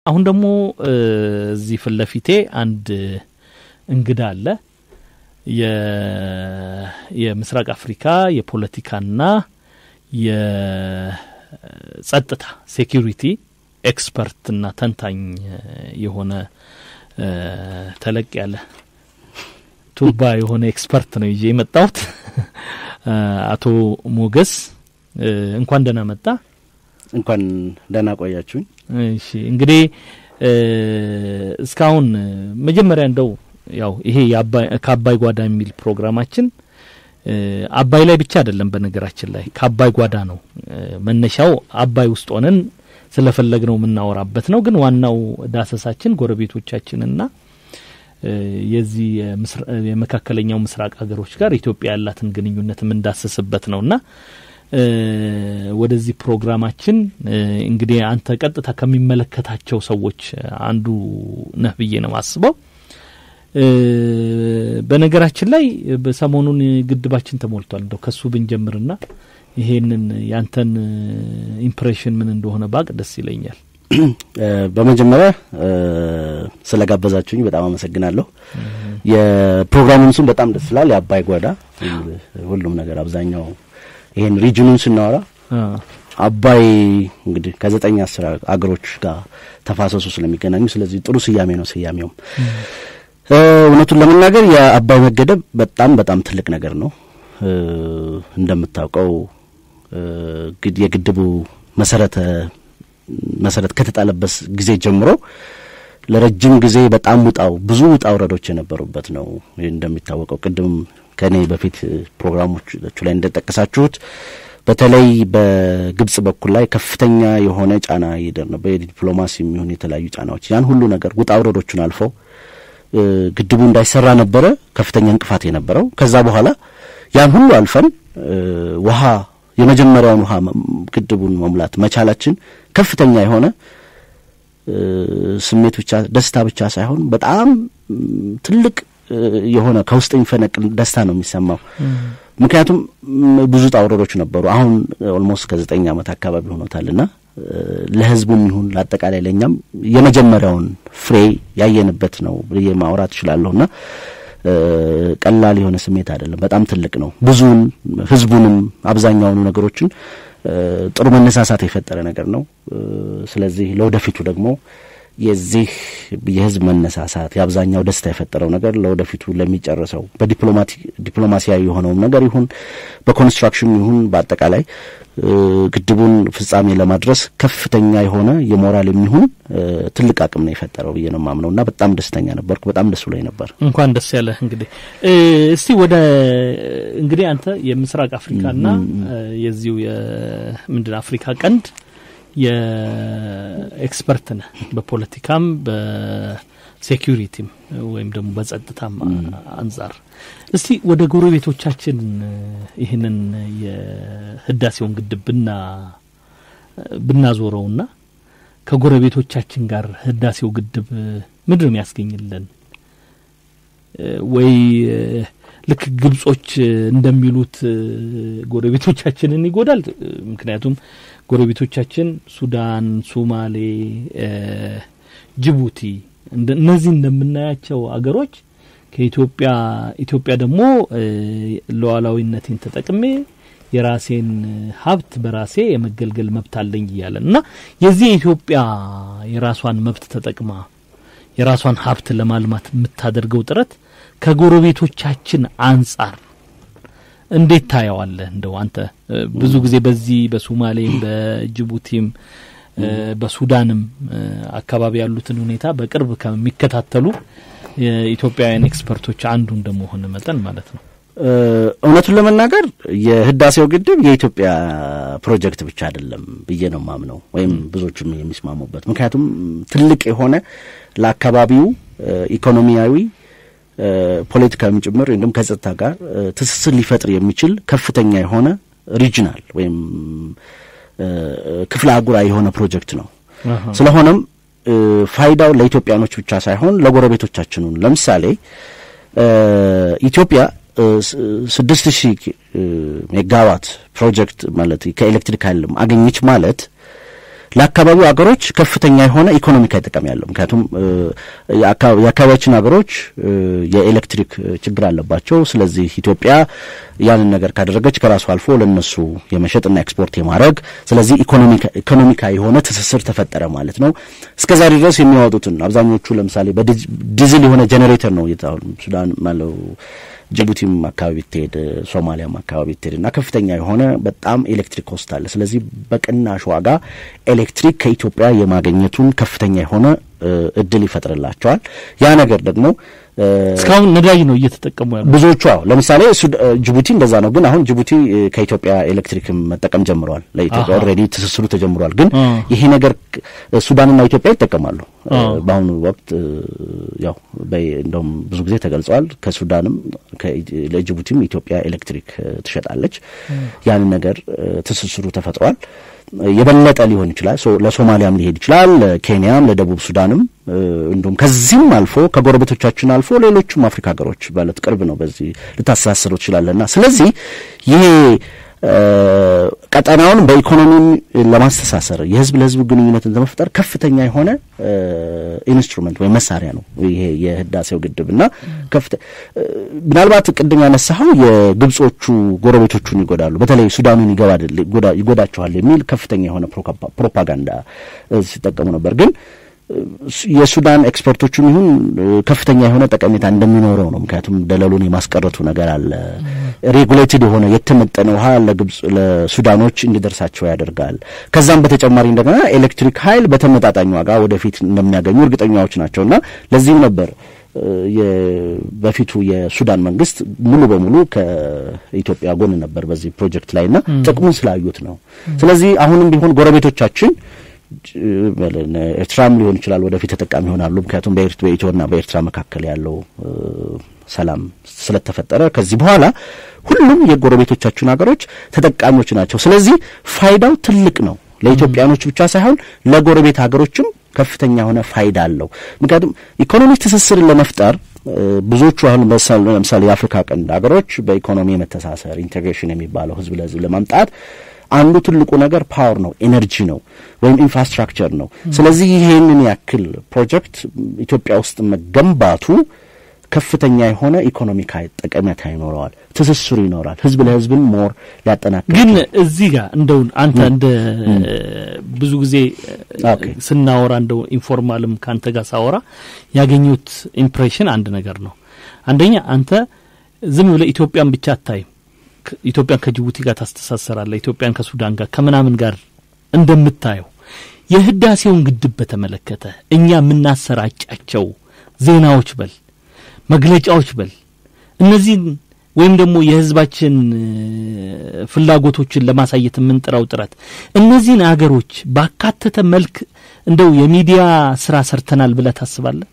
አሁን ደግሞ እዚህ ፊት ለፊቴ አንድ እንግዳ አለ። የምስራቅ አፍሪካ የፖለቲካና የጸጥታ ሴኪሪቲ ኤክስፐርትና ተንታኝ የሆነ ተለቅ ያለ ቱባ የሆነ ኤክስፐርት ነው ይዤ የመጣሁት። አቶ ሞገስ እንኳን ደህና መጣ። እንኳን ደህና ቆያችሁኝ። እሺ እንግዲህ እስካሁን መጀመሪያ እንደው ያው ይሄ ከአባይ ጓዳ የሚል ፕሮግራማችን አባይ ላይ ብቻ አይደለም። በነገራችን ላይ ከአባይ ጓዳ ነው መነሻው። አባይ ውስጥ ሆነን ስለፈለግነው የምናወራበት ነው። ግን ዋናው ዳሰሳችን ጎረቤቶቻችንና የዚህ የመካከለኛው ምስራቅ ሀገሮች ጋር ኢትዮጵያ ያላትን ግንኙነት የምንዳስስበት ነውና ወደዚህ ፕሮግራማችን እንግዲህ አንተ ቀጥታ ከሚመለከታቸው ሰዎች አንዱ ነህ ብዬ ነው ማስበው። በነገራችን ላይ በሰሞኑን ግድባችን ተሞልቷል። እንደው ከሱ ብንጀምርና ይሄንን ያንተን ኢምፕሬሽን ምን እንደሆነ ባቅ ደስ ይለኛል። በመጀመሪያ ስለ ጋበዛችሁኝ በጣም አመሰግናለሁ። የፕሮግራሙን ስም በጣም ደስ ይላል፣ የአባይ ጓዳ። ሁሉም ነገር አብዛኛው ይሄን ሪጅኑን ስናወራ አባይ እንግዲህ ከዘጠኝ አስር አገሮች ጋር ተፋሰሱ ስለሚገናኙ ስለዚህ ጥሩ ስያሜ ነው። ስያሜውም እውነቱን ለመናገር የአባይ መገደብ በጣም በጣም ትልቅ ነገር ነው። እንደምታውቀው የግድቡ መሰረተ መሰረት ከተጣለበት ጊዜ ጀምሮ ለረጅም ጊዜ በጣም ውጣው ብዙ ውጣ ውረዶች የነበሩበት ነው። እንደሚታወቀው ቅድም ከእኔ በፊት ፕሮግራሞቹ ላይ እንደጠቀሳችሁት በተለይ በግብጽ በኩል ላይ ከፍተኛ የሆነ ጫና ይደር ነበር። የዲፕሎማሲ የሚሆን የተለያዩ ጫናዎች ያን ሁሉ ነገር ውጣ ውረዶቹን አልፈው ግድቡ እንዳይሰራ ነበረ ከፍተኛ እንቅፋት የነበረው። ከዛ በኋላ ያን ሁሉ አልፈን ውሃ የመጀመሪያውን ውሃ ግድቡን መሙላት መቻላችን ከፍተኛ የሆነ ስሜት ብቻ ደስታ ብቻ ሳይሆን በጣም ትልቅ የሆነ ከውስጥ የሚፈነቅል ደስታ ነው የሚሰማው። ምክንያቱም ብዙ ጣውረዶች ነበሩ። አሁን ኦልሞስት ከዘጠኝ ዓመት አካባቢ ሆኖታልና ለሕዝቡም ይሁን ለአጠቃላይ ለእኛም የመጀመሪያውን ፍሬ ያየንበት ነው ብዬ ማውራት እችላለሁና ቀላል የሆነ ስሜት አይደለም። በጣም ትልቅ ነው። ብዙውን ሕዝቡንም አብዛኛውኑ ነገሮችን ጥሩ መነሳሳት የፈጠረ ነገር ነው። ስለዚህ ለወደፊቱ ደግሞ የዚህ የህዝብ መነሳሳት የአብዛኛው ደስታ የፈጠረው ነገር ለወደፊቱ ለሚጨርሰው በዲፕሎማሲያዊ የሆነውም ነገር ይሁን በኮንስትራክሽን ይሁን በአጠቃላይ ግድቡን ፍጻሜ ለማድረስ ከፍተኛ የሆነ የሞራል የሚሆን ትልቅ አቅም ነው የፈጠረው ብዬ ነው የማምነው እና በጣም ደስተኛ ነበርኩ። በጣም ደስ ብሎኝ ነበር። እንኳን ደስ ያለህ። እንግዲህ እስቲ ወደ እንግዲህ አንተ የምስራቅ አፍሪካና የዚሁ የምንድን አፍሪካ ቀንድ የኤክስፐርት ነህ በፖለቲካም በሴኪሪቲም ወይም ደግሞ በጸጥታም አንጻር እስቲ ወደ ጎረቤቶቻችን ይህንን የህዳሴውን ግድብ ብና ብናዞረውና ከጎረቤቶቻችን ጋር ህዳሴው ግድብ ምንድን ነው የሚያስገኝልን? ወይ ልክ ግብጾች እንደሚሉት ጎረቤቶቻችንን ይጎዳል? ምክንያቱም ጎረቤቶቻችን ሱዳን፣ ሶማሌ፣ ጅቡቲ እነዚህ እንደምናያቸው አገሮች ከኢትዮጵያ ኢትዮጵያ ደግሞ ሉዓላዊነቴን ተጠቅሜ የራሴን ሀብት በራሴ የመገልገል መብት አለኝ እያለን እና የዚህ የኢትዮጵያ የራሷን መብት ተጠቅማ የራሷን ሀብት ለማልማት የምታደርገው ጥረት ከጎረቤቶቻችን አንጻር እንዴት ታየዋለህ? እንደው አንተ ብዙ ጊዜ በዚህ በሶማሌም በጅቡቲም በሱዳንም አካባቢ ያሉትን ሁኔታ በቅርብ ከሚከታተሉ የኢትዮጵያውያን ኤክስፐርቶች አንዱ እንደመሆን መጠን ማለት ነው። እውነቱን ለመናገር የህዳሴው ግድብ የኢትዮጵያ ፕሮጀክት ብቻ አይደለም ብዬ ነው ማምነው፣ ወይም ብዙዎችም የሚስማሙበት። ምክንያቱም ትልቅ የሆነ ለአካባቢው ኢኮኖሚያዊ ፖለቲካዊም ጭምር ወይም ከጸጥታ ጋር ትስስር ሊፈጥር የሚችል ከፍተኛ የሆነ ሪጅናል ወይም ክፍለ አህጉራዊ የሆነ ፕሮጀክት ነው። ስለሆነም ፋይዳው ለኢትዮጵያኖች ብቻ ሳይሆን ለጎረቤቶቻችንን ለምሳሌ ኢትዮጵያ ስድስት ሺህ ሜጋዋት ፕሮጀክት ማለት ከኤሌክትሪክ ኃይል አገኘች ማለት ለአካባቢው ሀገሮች ከፍተኛ የሆነ ኢኮኖሚካዊ ጥቅም ያለው ምክንያቱም የአካባቢያችን ሀገሮች የኤሌክትሪክ ችግር አለባቸው። ስለዚህ ኢትዮጵያ ያንን ነገር ካደረገች ከራሱ አልፎ ለነሱ የመሸጥና ኤክስፖርት የማድረግ ስለዚህ ኢኮኖሚካዊ የሆነ ትስስር ተፈጠረ ማለት ነው። እስከ ዛሬ ድረስ የሚያወጡትን አብዛኞቹ ለምሳሌ በዲዝል የሆነ ጄኔሬተር ነው እየታሁን ሱዳን ማለው ጅቡቲም አካባቢ ትሄድ ሶማሊያም አካባቢ ትሄድ እና ከፍተኛ የሆነ በጣም ኤሌክትሪክ ኮስት አለ። ስለዚህ በቅናሽ ዋጋ ኤሌክትሪክ ከኢትዮጵያ የማግኘቱን ከፍተኛ የሆነ እድል ይፈጥርላቸዋል። ያ ነገር ደግሞ እስካሁን ነዳጅ ነው እየተጠቀሙ ያሉ ብዙዎቹ። አዎ ለምሳሌ ጅቡቲ እንደዛ ነው። ግን አሁን ጅቡቲ ከኢትዮጵያ ኤሌክትሪክ መጠቀም ጀምረዋል። ለኢትዮጵያ ኦልሬዲ ትስስሩ ተጀምሯል። ግን ይሄ ነገር ሱዳንና ኢትዮጵያ ይጠቀማሉ። በአሁኑ ወቅት ያው እንደውም ብዙ ጊዜ ተገልጸዋል። ከሱዳንም ለጅቡቲም ኢትዮጵያ ኤሌክትሪክ ትሸጣለች። ያንን ነገር ትስስሩ ተፈጥሯል። የበለጠ ሊሆን ይችላል። ለሶማሊያም ሊሄድ ይችላል፣ ለኬንያም፣ ለደቡብ ሱዳንም እንዲሁም ከዚህም አልፎ ከጎረቤቶቻችን አልፎ ሌሎቹም አፍሪካ ሀገሮች ማለት ቅርብ ነው። በዚህ ልታስተሳስሩ ትችላለና ስለዚህ ይሄ ቀጠናውን በኢኮኖሚም ለማስተሳሰር የህዝብ ለህዝብ ግንኙነትን ለመፍጠር ከፍተኛ የሆነ ኢንስትሩመንት ወይም መሳሪያ ነው ይሄ የህዳሴው ግድብ እና ከፍተ ምናልባት ቅድም ያነሳኸው የግብጾቹ ጎረቤቶቹን ይጎዳሉ፣ በተለይ ሱዳኑን ይጎዳቸዋል የሚል ከፍተኛ የሆነ ፕሮፓጋንዳ ሲጠቀሙ ነበር ግን የሱዳን ኤክስፐርቶቹም ይሁን ከፍተኛ የሆነ ጠቀሜታ እንደሚኖረው ነው። ምክንያቱም ደለሉን የማስቀረቱ ነገር አለ። ሬጉሌትድ የሆነ የተመጠነ ውሃ ለግብጽ ለሱዳኖች እንዲደርሳቸው ያደርጋል። ከዛም በተጨማሪ እንደገና ኤሌክትሪክ ኃይል በተመጣጣኝ ዋጋ ወደፊት እንደሚያገኙ እርግጠኛዎች ናቸው እና ለዚህም ነበር በፊቱ የሱዳን መንግስት ሙሉ በሙሉ ከኢትዮጵያ ጎን ነበር በዚህ ፕሮጀክት ላይ እና ጥቅሙን ስላዩት ነው። ስለዚህ አሁንም ቢሆን ጎረቤቶቻችን ኤርትራም ሊሆን ይችላል ወደፊት ተጠቃሚ ይሆናሉ። ምክንያቱም በኢትዮና በኤርትራ መካከል ያለው ሰላም ስለተፈጠረ ከዚህ በኋላ ሁሉም የጎረቤቶቻችን ሀገሮች ተጠቃሚዎች ናቸው። ስለዚህ ፋይዳው ትልቅ ነው። ለኢትዮጵያኖች ብቻ ሳይሆን ለጎረቤት ሀገሮችም ከፍተኛ የሆነ ፋይዳ አለው። ምክንያቱም ኢኮኖሚ ትስስርን ለመፍጠር ብዙዎቹ አሁን ለምሳሌ የአፍሪካ ቀንድ ሀገሮች በኢኮኖሚ የመተሳሰር ኢንቴግሬሽን የሚባለው ህዝብ ለህዝብ ለማምጣት አንዱ ትልቁ ነገር ፓወር ነው፣ ኤነርጂ ነው ወይም ኢንፍራስትራክቸር ነው። ስለዚህ ይሄንን ያክል ፕሮጀክት ኢትዮጵያ ውስጥ መገንባቱ ከፍተኛ የሆነ ኢኮኖሚካዊ ጠቀሜታ ይኖረዋል፣ ትስስሩ ይኖራል፣ ህዝብ ለህዝብን ሞር ሊያጠናክር ግን እዚህ ጋር እንደው አንተ እንደ ብዙ ጊዜ ስናወራ እንደው ኢንፎርማልም ከአንተ ጋር ሳወራ ያገኙት ኢምፕሬሽን አንድ ነገር ነው። አንደኛ አንተ ዝም ብለህ ኢትዮጵያን ብቻ አታይም። ኢትዮጵያን ከጅቡቲ ጋር ታስተሳሰራለህ፣ ኢትዮጵያን ከሱዳን ጋር ከምናምን ጋር እንደምታየው የህዳሴውን ግድብ በተመለከተ እኛ የምናሰራጫቸው ዜናዎች በል መግለጫዎች በል እነዚህን ወይም ደግሞ የህዝባችን ፍላጎቶችን ለማሳየት የምንጥረው ጥረት እነዚህን አገሮች ባካተተ መልክ እንደው የሚዲያ ስራ ሰርተናል ብለህ ታስባለህ?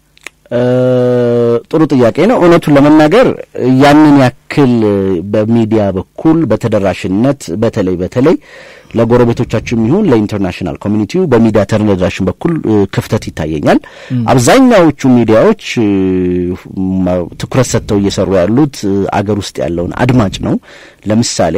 ጥሩ ጥያቄ ነው። እውነቱን ለመናገር ያንን ያክል በሚዲያ በኩል በተደራሽነት በተለይ በተለይ ለጎረቤቶቻችን ይሁን ለኢንተርናሽናል ኮሚኒቲው በሚዲያ ተደራሽን በኩል ክፍተት ይታየኛል። አብዛኛዎቹ ሚዲያዎች ትኩረት ሰጥተው እየሰሩ ያሉት አገር ውስጥ ያለውን አድማጭ ነው። ለምሳሌ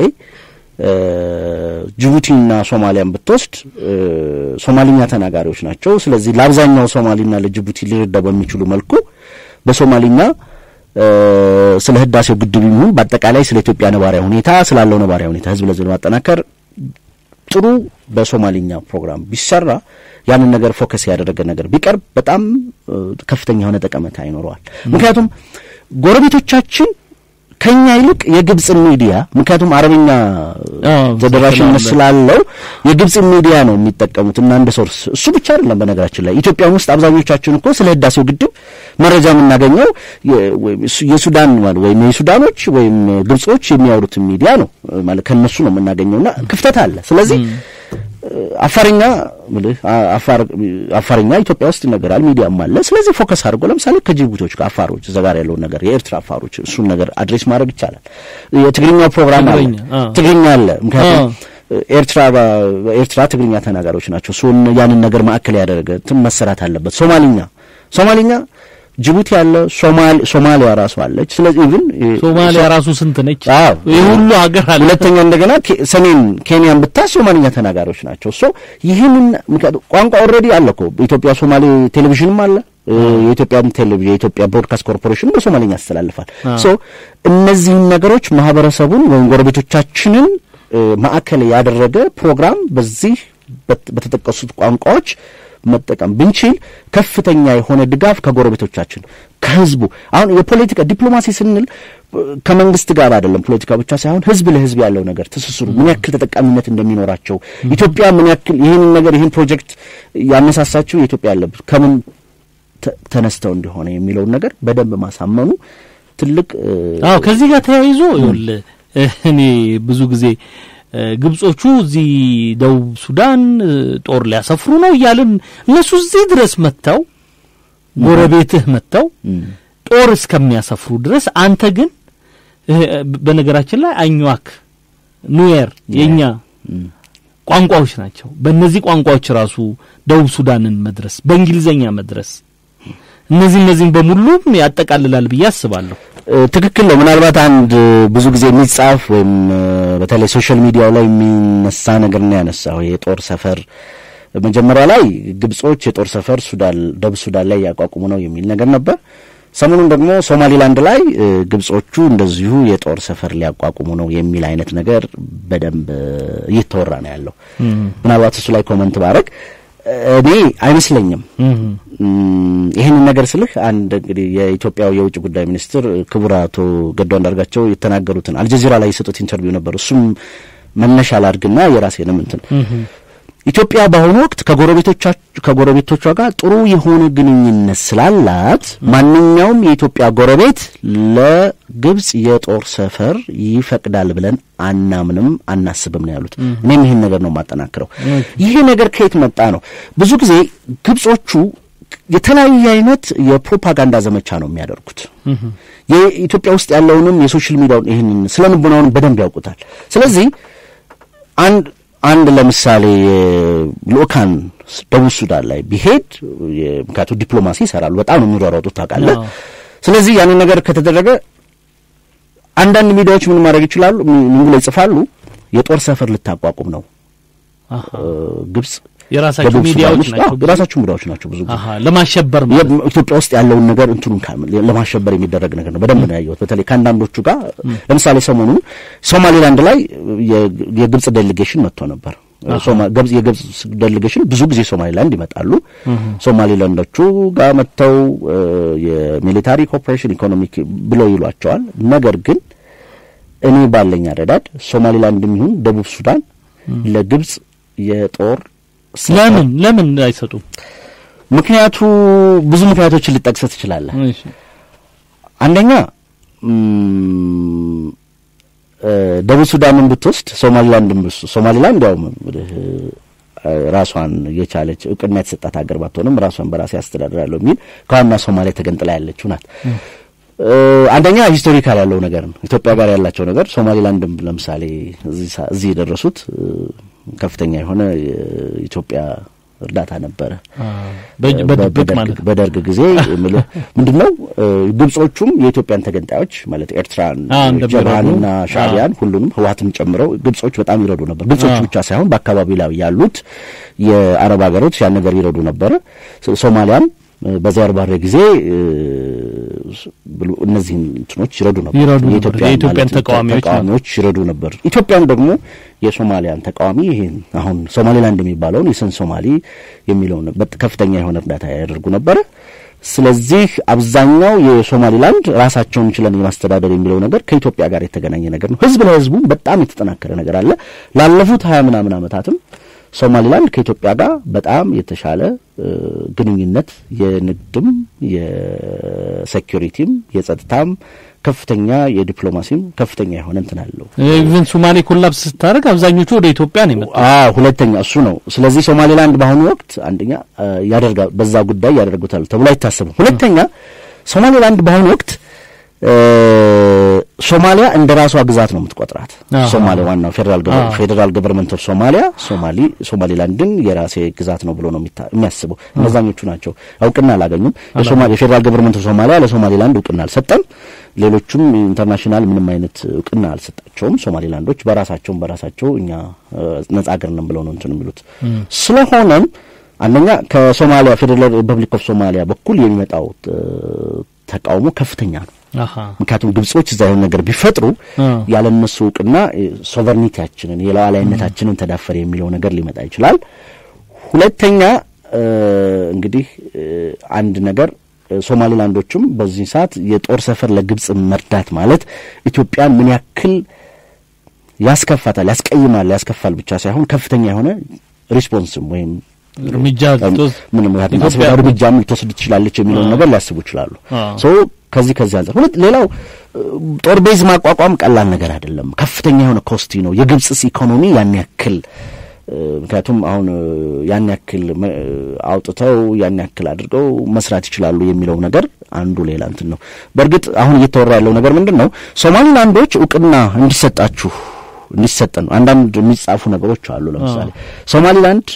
ጅቡቲና ሶማሊያን ብትወስድ ሶማሊኛ ተናጋሪዎች ናቸው። ስለዚህ ለአብዛኛው ሶማሊና ለጅቡቲ ሊረዳ በሚችሉ መልኩ በሶማሊኛ ስለ ህዳሴው ግድብ ይሁን በአጠቃላይ ስለ ኢትዮጵያ ነባሪያ ሁኔታ ስላለው ነባሪያ ሁኔታ ህዝብ ለህዝብ ለማጠናከር ጥሩ በሶማሊኛ ፕሮግራም ቢሰራ ያንን ነገር ፎከስ ያደረገ ነገር ቢቀርብ በጣም ከፍተኛ የሆነ ጠቀሜታ ይኖረዋል። ምክንያቱም ጎረቤቶቻችን ከኛ ይልቅ የግብጽ ሚዲያ ምክንያቱም አረብኛ ተደራሽነት ስላለው የግብጽ ሚዲያ ነው የሚጠቀሙት እና እንደ ሶርስ እሱ ብቻ አይደለም። በነገራችን ላይ ኢትዮጵያ ውስጥ አብዛኞቻችን እኮ ስለ ህዳሴው ግድብ መረጃ የምናገኘው የሱዳን ወይም የሱዳኖች ወይም ግብጾች የሚያወሩት ሚዲያ ነው ማለት ከነሱ ነው የምናገኘውና ክፍተት አለ። ስለዚህ አፋርኛ ምልህ አፋርኛ ኢትዮጵያ ውስጥ ይነገራል፣ ሚዲያም አለ። ስለዚህ ፎከስ አድርጎ ለምሳሌ ከጅቡቲዎች ጋር አፋሮች እዛ ጋር ያለውን ነገር የኤርትራ አፋሮች እሱን ነገር አድሬስ ማድረግ ይቻላል። የትግርኛው ፕሮግራም አለ፣ ትግርኛ አለ። ምክንያቱም ኤርትራ ኤርትራ ትግርኛ ተናጋሪዎች ናቸው። እሱን ያንን ነገር ማዕከል ያደረገ እንትን መሰራት አለበት። ሶማሊኛ ሶማሊኛ ጅቡቲ አለ፣ ሶማሊያ ራሱ አለች። ስለዚህ ኢቭን ሶማሊያ ራሱ ስንት ነች? አዎ ይህ ሁሉ ሀገር አለ። ሁለተኛ እንደገና ሰሜን ኬንያን ብታስ ሶማሊኛ ተናጋሪዎች ናቸው። ሶ ይህንን ቋንቋ ኦልሬዲ አለ እኮ ኢትዮጵያ ሶማሌ ቴሌቪዥንም አለ። የኢትዮጵያ ቴሌቪዥን የኢትዮጵያ ብሮድካስት ኮርፖሬሽን በሶማሊኛ ያስተላልፋል። ሶ እነዚህን ነገሮች ማህበረሰቡን ወይም ጎረቤቶቻችንን ማዕከል ያደረገ ፕሮግራም በዚህ በተጠቀሱት ቋንቋዎች መጠቀም ብንችል ከፍተኛ የሆነ ድጋፍ ከጎረቤቶቻችን ከህዝቡ አሁን የፖለቲካ ዲፕሎማሲ ስንል ከመንግስት ጋር አይደለም። ፖለቲካ ብቻ ሳይሆን ህዝብ ለህዝብ ያለው ነገር ትስስሩ ምን ያክል ተጠቃሚነት እንደሚኖራቸው ኢትዮጵያ ምን ያክል ይህንን ነገር ይህን ፕሮጀክት ያነሳሳችው የኢትዮጵያ ያለበት ከምን ተነስተው እንደሆነ የሚለውን ነገር በደንብ ማሳመኑ ትልቅ አዎ ከዚህ ጋር ተያይዞ ይኸውልህ እኔ ብዙ ጊዜ ግብጾቹ እዚህ ደቡብ ሱዳን ጦር ሊያሰፍሩ ነው እያልን እነሱ እዚህ ድረስ መጥተው ጎረቤትህ መጥተው ጦር እስከሚያሰፍሩ ድረስ አንተ ግን በነገራችን ላይ አኟክ ኑዌር የኛ ቋንቋዎች ናቸው። በእነዚህ ቋንቋዎች ራሱ ደቡብ ሱዳንን መድረስ በእንግሊዘኛ መድረስ እነዚህ እነዚህም በሙሉም ያጠቃልላል ብዬ አስባለሁ። ትክክል ነው። ምናልባት አንድ ብዙ ጊዜ የሚጻፍ ወይም በተለይ ሶሻል ሚዲያው ላይ የሚነሳ ነገር ነው ያነሳው የጦር ሰፈር መጀመሪያ ላይ ግብጾች የጦር ሰፈር ሱዳን ደቡብ ሱዳን ላይ ያቋቁሙ ነው የሚል ነገር ነበር። ሰሞኑን ደግሞ ሶማሊላንድ ላይ ግብጾቹ እንደዚሁ የጦር ሰፈር ሊያቋቁሙ ነው የሚል አይነት ነገር በደንብ እየተወራ ነው ያለው። ምናልባት እሱ ላይ ኮመንት ባረግ እኔ አይመስለኝም። ይህንን ነገር ስልህ አንድ እንግዲህ የኢትዮጵያው የውጭ ጉዳይ ሚኒስትር ክቡር አቶ ገዱ አንዳርጋቸው የተናገሩትን አልጀዚራ ላይ የሰጡት ኢንተርቪው ነበር። እሱም መነሻ ላድርግና የራሴንም እንትን ኢትዮጵያ በአሁኑ ወቅት ከጎረቤቶቿ ጋር ጥሩ የሆነ ግንኙነት ስላላት ማንኛውም የኢትዮጵያ ጎረቤት ለግብጽ የጦር ሰፈር ይፈቅዳል ብለን አናምንም፣ አናስብም ነው ያሉት። እኔም ይህን ነገር ነው የማጠናክረው። ይሄ ነገር ከየት መጣ ነው? ብዙ ጊዜ ግብጾቹ የተለያየ አይነት የፕሮፓጋንዳ ዘመቻ ነው የሚያደርጉት። የኢትዮጵያ ውስጥ ያለውንም የሶሻል ሚዲያውን ይህንን ስለ ንቡናውን በደንብ ያውቁታል። ስለዚህ አንድ አንድ ለምሳሌ ልኡካን ደቡብ ሱዳን ላይ ቢሄድ ምክንያቱ ዲፕሎማሲ ይሰራሉ፣ በጣም ነው የሚሯሯጡት ታውቃለህ። ስለዚህ ያንን ነገር ከተደረገ አንዳንድ ሚዲያዎች ምን ማድረግ ይችላሉ? ምን ብለው ይጽፋሉ? የጦር ሰፈር ልታቋቁም ነው ግብጽ የራሳቸው ሚዲያዎች ናቸው። የራሳቸው ሚዲያዎች ናቸው። ብዙ ጊዜ ለማሸበር ኢትዮጵያ ውስጥ ያለውን ነገር እንትኑን ለማሸበር የሚደረግ ነገር ነው። በደንብ ነው ያየሁት። በተለይ ከአንዳንዶቹ ጋር ለምሳሌ ሰሞኑን ሶማሌላንድ ላይ የግብጽ ዴሌጌሽን መጥቶ ነበር። የግብጽ ዴሌጌሽን ብዙ ጊዜ ሶማሌላንድ ይመጣሉ። ሶማሌላንዶቹ ጋር መጥተው የሚሊታሪ ኮኦፕሬሽን ኢኮኖሚክ ብለው ይሏቸዋል። ነገር ግን እኔ ባለኝ አረዳድ ሶማሌላንድም ይሁን ደቡብ ሱዳን ለግብጽ የጦር ለምን ለምን አይሰጡም? ምክንያቱ ብዙ ምክንያቶችን ልጠቅሰህ ትችላለህ። አንደኛ ደቡብ ሱዳንን ብትወስድ ሶማሊላንድን ብትወስድ ሶማሊላንድ ያው ራሷን የቻለች እውቅና የተሰጣት ሀገር ባትሆንም ራሷን በራሴ ያስተዳድራለሁ የሚል ከዋና ሶማሊያ ተገንጥላ ያለችው ናት። አንደኛ ሂስቶሪካል ያለው ነገር ነው። ኢትዮጵያ ጋር ያላቸው ነገር ሶማሊላንድም ለምሳሌ እዚህ የደረሱት ከፍተኛ የሆነ የኢትዮጵያ እርዳታ ነበረ በድብቅ ማለት በደርግ ጊዜ ምንድን ነው ግብጾቹም የኢትዮጵያን ተገንጣዮች ማለት ኤርትራን፣ ጀብሃንና ሻዕቢያን ሁሉንም ህወሓትን ጨምረው ግብጾች በጣም ይረዱ ነበር። ግብጾች ብቻ ሳይሆን በአካባቢው ላይ ያሉት የአረብ ሀገሮች ያን ነገር ይረዱ ነበረ። ሶማሊያም በዚያር ባሬ ጊዜ እነዚህን እንትኖች ይረዱ ነበር። የኢትዮጵያን ተቃዋሚዎች ይረዱ ነበር። ኢትዮጵያን ደግሞ የሶማሊያን ተቃዋሚ ይህን አሁን ሶማሌላንድ የሚባለውን የሰን ሶማሊ የሚለውን ከፍተኛ የሆነ እርዳታ ያደርጉ ነበረ። ስለዚህ አብዛኛው የሶማሊላንድ ራሳቸውን ችለን የማስተዳደር የሚለው ነገር ከኢትዮጵያ ጋር የተገናኘ ነገር ነው። ህዝብ ለህዝቡ በጣም የተጠናከረ ነገር አለ። ላለፉት ሀያ ምናምን ዓመታትም ሶማሊላንድ ከኢትዮጵያ ጋር በጣም የተሻለ ግንኙነት የንግድም፣ የሴኪሪቲም፣ የጸጥታም ከፍተኛ የዲፕሎማሲም ከፍተኛ የሆነ እንትን አለው። ኢቨን ሶማሌ ኮላፕስ ስታደርግ አብዛኞቹ ወደ ኢትዮጵያ ነው የመጣው። አዎ ሁለተኛ እሱ ነው። ስለዚህ ሶማሌላንድ በአሁኑ ወቅት አንደኛ ያደርጋ በዛ ጉዳይ ያደርጉታል ተብሎ አይታሰብም። ሁለተኛ ሶማሌላንድ በአሁኑ ወቅት ሶማሊያ እንደ ራሷ ግዛት ነው የምትቆጥራት። አሃ። ሶማሊያ ዋናው ፌዴራል አዎ። ፌዴራል ገቨርንመንት ኦፍ ሶማሊያ ሶማሊ ሶማሊላንድን የራሴ ግዛት ነው ብሎ ነው የሚታ- የሚያስበው። እነዛኞቹ ናቸው እውቅና አላገኙም። የሶማሌ የፌዴራል ገቨርንመንት ኦፍ ሶማሊያ ለሶማሊላንድ እውቅና አልሰጠም። ሌሎቹም ኢንተርናሽናል ምንም አይነት እውቅና አልሰጣቸውም። ሶማሊላንዶች በራሳቸውም በራሳቸው እኛ እ፣ ነጻ ሀገር ነን ብለው ነው እንትን የሚሉት። ስለሆነም አንደኛ ከሶማሊያ ፌዴራል ሪፐብሊክ ኦፍ ሶማሊያ በኩል የሚመጣው እ፣ ተቃውሞ ከፍተኛ ነው። አሀ ምክንያቱም ግብጾች እዛ የሆነ ነገር ቢፈጥሩ አ ያለ እነሱ እውቅና ሶቨርኒቲያችንን የሉዓላዊነታችንን ተዳፈረ የሚለው ነገር ሊመጣ ይችላል። ሁለተኛ እ፣ እንግዲህ እ፣ አንድ ነገር እ፣ ሶማሊላንዶችም በዚህ ሰዓት የጦር ሰፈር ለግብጽ መርዳት ማለት ኢትዮጵያን ምን ያክል ያስከፋታል፣ ያስቀይማል፣ ያስከፋል ብቻ ሳይሆን ከፍተኛ የሆነ ሪስፖንስም ወይም እርምጃ ልትወስድ ምንም ምክንያቱም ኢትዮጵያ- አስፈላጊ እርምጃም ልትወስድ ትችላለች የሚለውን ነገር ሊያስቡ ይችላሉ። አዎ። ሶ ከዚህ ከዚህ አንጻር ሁለት ሌላው እ፣ ጦር ቤዝ ማቋቋም ቀላል ነገር አይደለም። ከፍተኛ የሆነ ኮስቲ ነው። የግብጽስ ኢኮኖሚ ያን ያክል እ፣ ምክንያቱም አሁን እ፣ ያን ያክል መ- አውጥተው ያን ያክል አድርገው መስራት ይችላሉ የሚለው ነገር አንዱ ሌላ እንትን ነው። በእርግጥ አሁን እየተወራ ያለው ነገር ምንድን ነው? ሶማሊላንዶች እውቅና እንዲሰጣችሁ እንዲሰጠን ነው። አንዳንድ የሚጻፉ ነገሮች አሉ። ለምሳሌ ሶማሊላንድ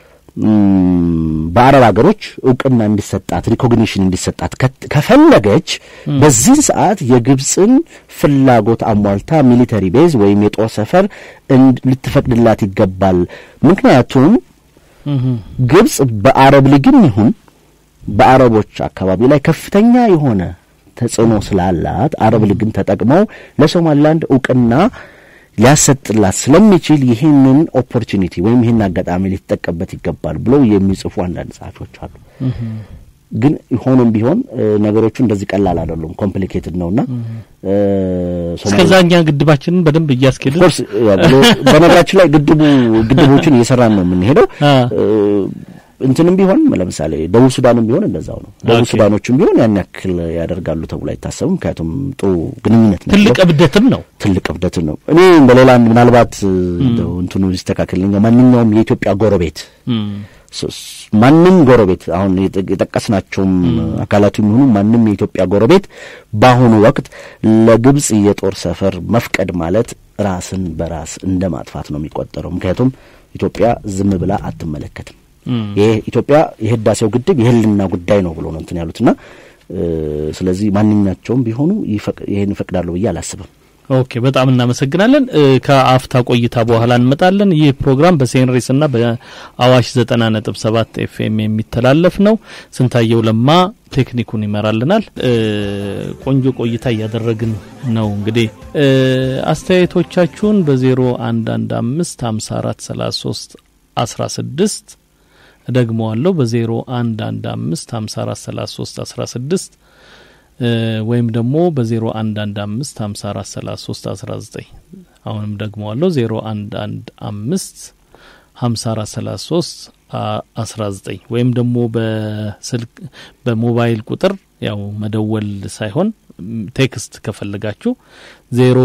ም፣ በአረብ ሀገሮች እውቅና እንዲሰጣት ሪኮግኒሽን እንዲሰጣት ከት- ከፈለገች በዚህ ሰዓት የግብፅን ፍላጎት አሟልታ ሚሊተሪ ቤዝ ወይም የጦር ሰፈር እንድ- ልትፈቅድላት ይገባል። ምክንያቱም እህ ግብጽ በአረብ ሊግም ይሁን በአረቦች አካባቢ ላይ ከፍተኛ የሆነ ተጽዕኖ ስላላት አረብ ሊግን ተጠቅመው ለሶማሊላንድ እውቅና ሊያሰጥላት ስለሚችል ይህንን ኦፖርቹኒቲ ወይም ይህን አጋጣሚ ሊጠቀምበት ይገባል ብለው የሚጽፉ አንዳንድ ጸሐፊዎች አሉ። ግን ሆኖም ቢሆን እ፣ ነገሮቹ እንደዚህ ቀላል አይደሉም። ኮምፕሊኬትድ ነውና እ፣ ሶማሊ- እስከዛኛ ግድባችንን በደንብ እያስኬድን ኦፍኮርስ ያው ብሎ- በነገራችን ላይ ግድቡ ግድቦችን እየሰራን ነው የምንሄደው። አ እ፣ እንትንም ቢሆን ለምሳሌ ደቡብ ሱዳንም ቢሆን እንደዛው ነው። ደቡብ ኦኬ። ሱዳኖችም ቢሆን ያን ያክል ያደርጋሉ ተብሎ አይታሰብም። ምክንያቱም ጥሩ ግንኙነት ነው ትልቅ ያለው። እብደትም ነው። ትልቅ እብደት ነው። እኔ በሌላ አንድ ምናልባት እ፣ እንደው እንትኑ ሊስተካከልልኝ ማንኛውም የኢትዮጵያ ጎረቤት እም ስ- ስ- ማንም ጎረቤት አሁን የጠ- የጠቀስናቸውም አካላቱ የሚሆኑ ማንም የኢትዮጵያ ጎረቤት በአሁኑ ወቅት ለግብጽ የጦር ሰፈር መፍቀድ ማለት ራስን በራስ እንደ ማጥፋት ነው የሚቆጠረው። ምክንያቱም ኢትዮጵያ ዝም ብላ አትመለከትም። እም ይሄ ኢትዮጵያ የህዳሴው ግድብ የህልና ጉዳይ ነው ብሎ ነው እንትን ያሉትና እ፣ ስለዚህ ማንኛቸውም ቢሆኑ ይፈቅ- ይሄን ይፈቅዳሉ ብዬ አላስብም። ኦኬ በጣም እናመሰግናለን። እ፣ ከአፍታ ቆይታ በኋላ እንመጣለን። ይህ ፕሮግራም በሴንሬስ እና በአዋሽ ዘጠና ነጥብ ሰባት ኤፍኤም የሚተላለፍ ነው። ስንታየው ለማ ቴክኒኩን ይመራልናል። እ፣ ቆንጆ ቆይታ እያደረግን ነው። እንግዲህ እ፣ አስተያየቶቻችሁን በዜሮ አንድ አንድ አምስት ሀምሳ አራት ሰላሳ ሶስት አስራ ስድስት እደግመዋለሁ በዜሮ አንድ አንድ አምስት ሀምሳ አራት ሰላሳ ሶስት አስራ ስድስት ወይም ደግሞ በዜሮ አንድ አንድ አምስት ሀምሳ አራት ሰላሳ ሶስት አስራ ዘጠኝ አሁንም ደግመዋለሁ ዜሮ አንድ አንድ አምስት ሀምሳ አራት ሰላሳ ሶስት አስራ ዘጠኝ ወይም ደግሞ በስልክ በሞባይል ቁጥር ያው መደወል ሳይሆን ም፣ ቴክስት ከፈለጋችሁ ዜሮ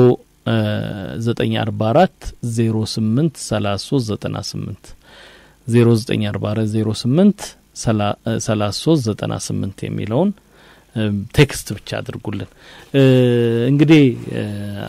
ዘጠኝ አርባ አራት ዜሮ ስምንት ሰላሳ ሶስት ዘጠና ስምንት ዜሮ ዘጠኝ አርባ አራት ዜሮ ስምንት ሰላሳ ሶስት ዘጠና ስምንት የሚለውን እ፣ ቴክስት ብቻ አድርጉልን። እ፣ እንግዲህ እ፣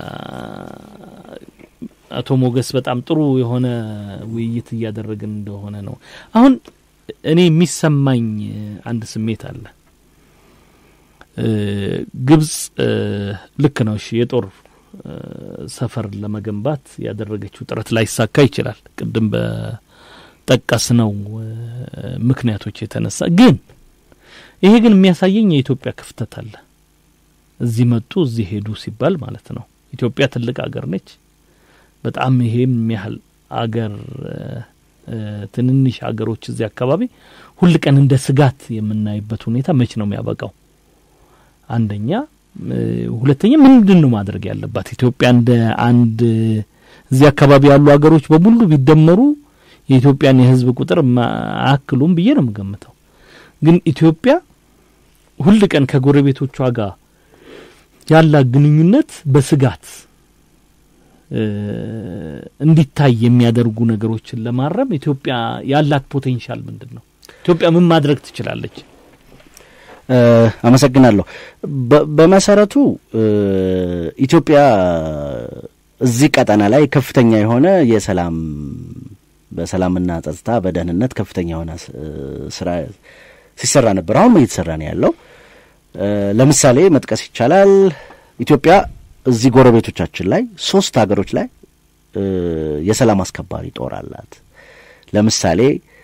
አቶ ሞገስ በጣም ጥሩ የሆነ ውይይት እያደረግን እንደሆነ ነው። አሁን እኔ የሚሰማኝ አንድ ስሜት አለ። እ፣ ግብጽ እ፣ ልክ ነው። እሺ የጦር እ፣ ሰፈር ለመገንባት ያደረገችው ጥረት ላይሳካ ይችላል። ቅድም በጠቀስነው እ፣ ምክንያቶች የተነሳ ግን ይሄ ግን የሚያሳየኝ የኢትዮጵያ ክፍተት አለ። እዚህ መጡ እዚህ ሄዱ ሲባል ማለት ነው። ኢትዮጵያ ትልቅ አገር ነች። በጣም ይሄም ያህል አገር እ፣ እ፣ ትንንሽ አገሮች እዚህ አካባቢ ሁል ቀን እንደ ስጋት የምናይበት ሁኔታ መች ነው የሚያበቃው? አንደኛ እ፣ ሁለተኛ ምንድን ነው ማድረግ ያለባት ኢትዮጵያ? እንደ አንድ እዚህ አካባቢ ያሉ አገሮች በሙሉ ቢደመሩ የኢትዮጵያን የሕዝብ ቁጥር አያክሉም ብዬ ነው የምገምተው። ግን ኢትዮጵያ ሁል ቀን ከጎረቤቶቿ ጋር ያላት ግንኙነት በስጋት እ፣ እንዲታይ የሚያደርጉ ነገሮችን ለማረም ኢትዮጵያ ያላት ፖቴንሻል ምንድን ነው? ኢትዮጵያ ምን ማድረግ ትችላለች? አመሰግናለሁ። በመሰረቱ ኢትዮጵያ እዚህ ቀጠና ላይ ከፍተኛ የሆነ የሰላም በሰላምና ጸጥታ በደህንነት ከፍተኛ የሆነ ስራ ሲሰራ ነበር። አሁን እየተሰራ ነው ያለው። ለምሳሌ መጥቀስ ይቻላል። ኢትዮጵያ እዚህ ጎረቤቶቻችን ላይ ሶስት ሀገሮች ላይ የሰላም አስከባሪ ጦር አላት። ለምሳሌ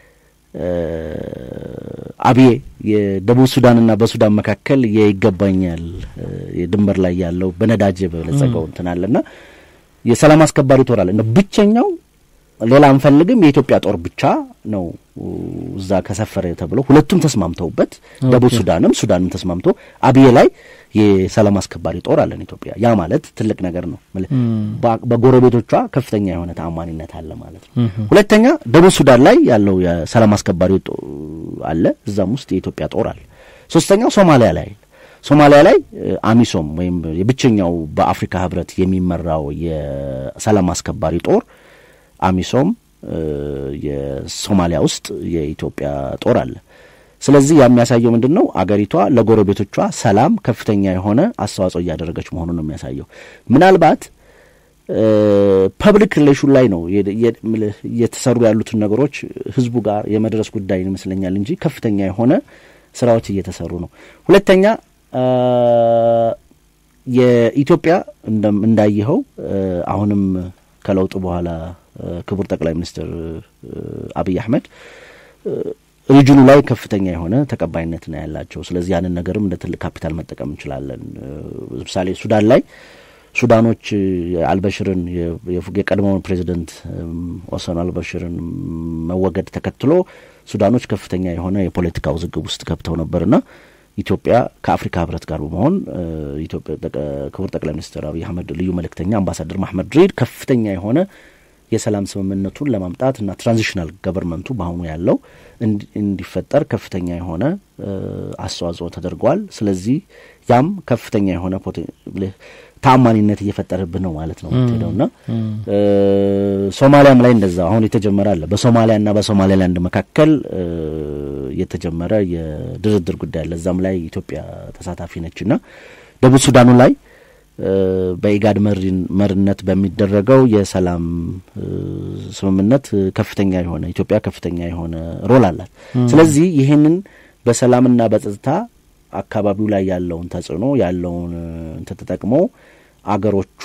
አብዬ የደቡብ ሱዳንና በሱዳን መካከል የይገባኛል የድንበር ላይ ያለው በነዳጅ የበለጸገው እንትን አለና የሰላም አስከባሪ ጦር አለ። ብቸኛው ሌላ አንፈልግም የኢትዮጵያ ጦር ብቻ ነው እዛ ከሰፈረ ተብሎ ሁለቱም ተስማምተውበት ደቡብ ሱዳንም ሱዳንም ተስማምቶ አብዬ ላይ የሰላም አስከባሪ ጦር አለን ኢትዮጵያ። ያ ማለት ትልቅ ነገር ነው። በጎረቤቶቿ ከፍተኛ የሆነ ተአማኒነት አለ ማለት ነው። ሁለተኛ ደቡብ ሱዳን ላይ ያለው የሰላም አስከባሪ አለ፣ እዛም ውስጥ የኢትዮጵያ ጦር አለ። ሶስተኛው ሶማሊያ ላይ ሶማሊያ ላይ አሚሶም ወይም የብቸኛው በአፍሪካ ህብረት የሚመራው የሰላም አስከባሪ ጦር አሚሶም የሶማሊያ ውስጥ የኢትዮጵያ ጦር አለ። ስለዚህ ያ የሚያሳየው ምንድን ነው? አገሪቷ ለጎረቤቶቿ ሰላም ከፍተኛ የሆነ አስተዋጽኦ እያደረገች መሆኑን ነው የሚያሳየው። ምናልባት ፐብሊክ ሪሌሽን ላይ ነው እየተሰሩ ያሉትን ነገሮች ህዝቡ ጋር የመድረስ ጉዳይ ይመስለኛል እንጂ ከፍተኛ የሆነ ስራዎች እየተሰሩ ነው። ሁለተኛ የኢትዮጵያ እንዳየኸው አሁንም ከለውጡ በኋላ ክቡር ጠቅላይ ሚኒስትር አብይ አህመድ ሪጅኑ ላይ ከፍተኛ የሆነ ተቀባይነት ነው ያላቸው። ስለዚህ ያንን ነገርም እንደ ትልቅ ካፒታል መጠቀም እንችላለን። ለምሳሌ ሱዳን ላይ ሱዳኖች አልበሽርን የቀድሞውን ፕሬዚደንት ኦሰን አልበሽርን መወገድ ተከትሎ ሱዳኖች ከፍተኛ የሆነ የፖለቲካ ውዝግብ ውስጥ ገብተው ነበርና ኢትዮጵያ ከአፍሪካ ህብረት ጋር በመሆን ክቡር ጠቅላይ ሚኒስትር አብይ አህመድ ልዩ መልእክተኛ አምባሳደር ማህመድ ድሪድ ከፍተኛ የሆነ የሰላም ስምምነቱን ለማምጣት እና ትራንዚሽናል ገቨርንመንቱ በአሁኑ ያለው እንዲፈጠር ከፍተኛ የሆነ አስተዋጽኦ ተደርጓል። ስለዚህ ያም ከፍተኛ የሆነ ተአማኒነት እየፈጠረብን ነው ማለት ነው የምትሄደው እና ሶማሊያም ላይ እንደዛ አሁን የተጀመረ አለ። በሶማሊያና በሶማሌላንድ መካከል የተጀመረ የድርድር ጉዳይ አለ። እዛም ላይ ኢትዮጵያ ተሳታፊ ነች እና ደቡብ ሱዳኑ ላይ በኢጋድ መሪነት በሚደረገው የሰላም ስምምነት ከፍተኛ የሆነ ኢትዮጵያ ከፍተኛ የሆነ ሮል አላት። ስለዚህ ይህንን በሰላምና በጸጥታ አካባቢው ላይ ያለውን ተጽዕኖ ያለውን እንትን ተጠቅሞ አገሮቹ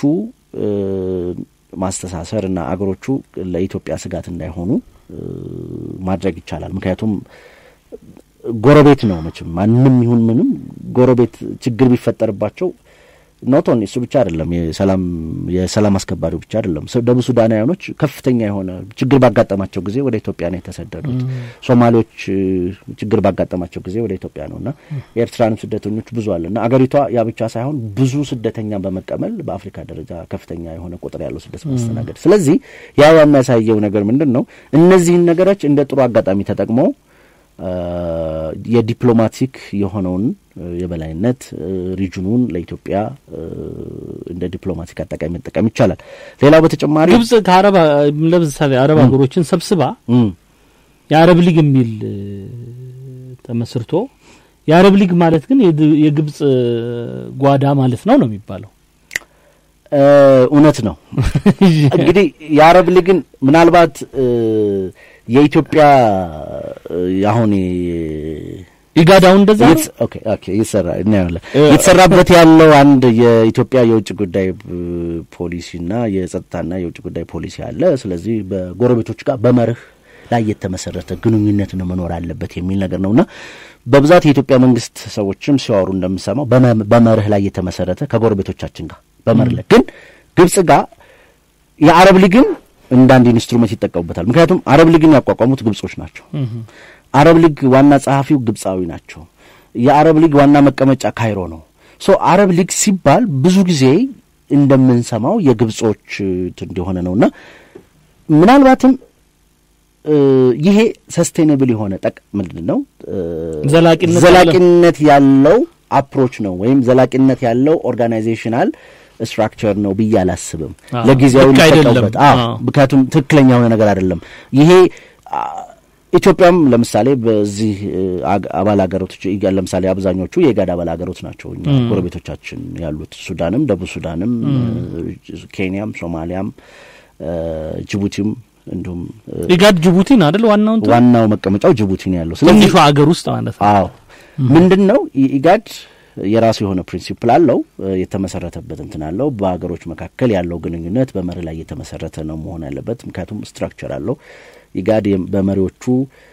ማስተሳሰር እና አገሮቹ ለኢትዮጵያ ስጋት እንዳይሆኑ ማድረግ ይቻላል። ምክንያቱም ጎረቤት ነው መቼም ማንም ይሁን ምንም ጎረቤት ችግር ቢፈጠርባቸው ኖት ኦንሊ እሱ ብቻ አይደለም፣ የሰላም የሰላም አስከባሪው ብቻ አይደለም። ደቡብ ሱዳናውያኖች ከፍተኛ የሆነ ችግር ባጋጠማቸው ጊዜ ወደ ኢትዮጵያ ነው የተሰደዱት። ሶማሌዎች ችግር ባጋጠማቸው ጊዜ ወደ ኢትዮጵያ ነው እና የኤርትራንም ስደተኞች ብዙ አለ እና አገሪቷ ያ ብቻ ሳይሆን ብዙ ስደተኛ በመቀበል በአፍሪካ ደረጃ ከፍተኛ የሆነ ቁጥር ያለው ስደት ማስተናገድ። ስለዚህ ያ የሚያሳየው ነገር ምንድን ነው? እነዚህን ነገሮች እንደ ጥሩ አጋጣሚ ተጠቅሞ የዲፕሎማቲክ የሆነውን የበላይነት ሪጅኑን ለኢትዮጵያ እንደ ዲፕሎማቲክ አጠቃሚ መጠቀም ይቻላል። ሌላው በተጨማሪ ግብጽ ከአረብ ለምሳሌ አረብ ሀገሮችን ሰብስባ የአረብ ሊግ የሚል ተመስርቶ የአረብ ሊግ ማለት ግን የግብጽ ጓዳ ማለት ነው ነው የሚባለው። እውነት ነው። እንግዲህ የአረብ ሊግን ምናልባት የኢትዮጵያ አሁን ኢጋዳው እንደዛ ኦኬ ኦኬ ይሰራ እናያለን። የተሰራበት ያለው አንድ የኢትዮጵያ የውጭ ጉዳይ ፖሊሲና የጸጥታና የውጭ ጉዳይ ፖሊሲ አለ። ስለዚህ በጎረቤቶች ጋር በመርህ ላይ የተመሰረተ ግንኙነት ነው መኖር አለበት የሚል ነገር ነውና በብዛት የኢትዮጵያ መንግስት ሰዎችም ሲያወሩ እንደምሰማው በመርህ ላይ የተመሰረተ ከጎረቤቶቻችን ጋር በመርህ ላይ ግን ግብጽ ጋር የአረብ ሊግን እንደ አንድ ኢንስትሩመንት ይጠቀሙበታል። ምክንያቱም አረብ ሊግን ያቋቋሙት ግብጾች ናቸው። አረብ ሊግ ዋና ጸሐፊው ግብጻዊ ናቸው። የአረብ ሊግ ዋና መቀመጫ ካይሮ ነው። ሶ አረብ ሊግ ሲባል ብዙ ጊዜ እንደምንሰማው የግብጾች እንደሆነ ነውና ምናልባትም ይሄ ሰስቴኔብል የሆነ ጠቅ ምንድን ነው ዘላቂነት ያለው አፕሮች ነው ወይም ዘላቂነት ያለው ኦርጋናይዜሽናል ስትራክቸር ነው ብዬ አላስብም። ለጊዜያዊ ሊጠቀሙበት ምክንያቱም ትክክለኛ የሆነ ነገር አይደለም ይሄ ኢትዮጵያም ለምሳሌ በዚህ አባል ሀገሮች ለምሳሌ አብዛኞቹ የኢጋድ አባል ሀገሮች ናቸው። እኛ ጎረቤቶቻችን ያሉት ሱዳንም፣ ደቡብ ሱዳንም፣ ኬንያም፣ ሶማሊያም፣ ጅቡቲም እንዲሁም ኢጋድ ጅቡቲን አይደል ዋናው እንትን ዋናው መቀመጫው ጅቡቲ ነው ያለው። ትንሹ ሀገር ውስጥ ማለት ነው። አዎ ምንድን ነው ኢጋድ የራሱ የሆነ ፕሪንሲፕል አለው፣ የተመሰረተበት እንትን አለው። በሀገሮች መካከል ያለው ግንኙነት በመርህ ላይ የተመሰረተ ነው መሆን ያለበት። ምክንያቱም ስትራክቸር አለው። ኢጋድ በመሪዎቹ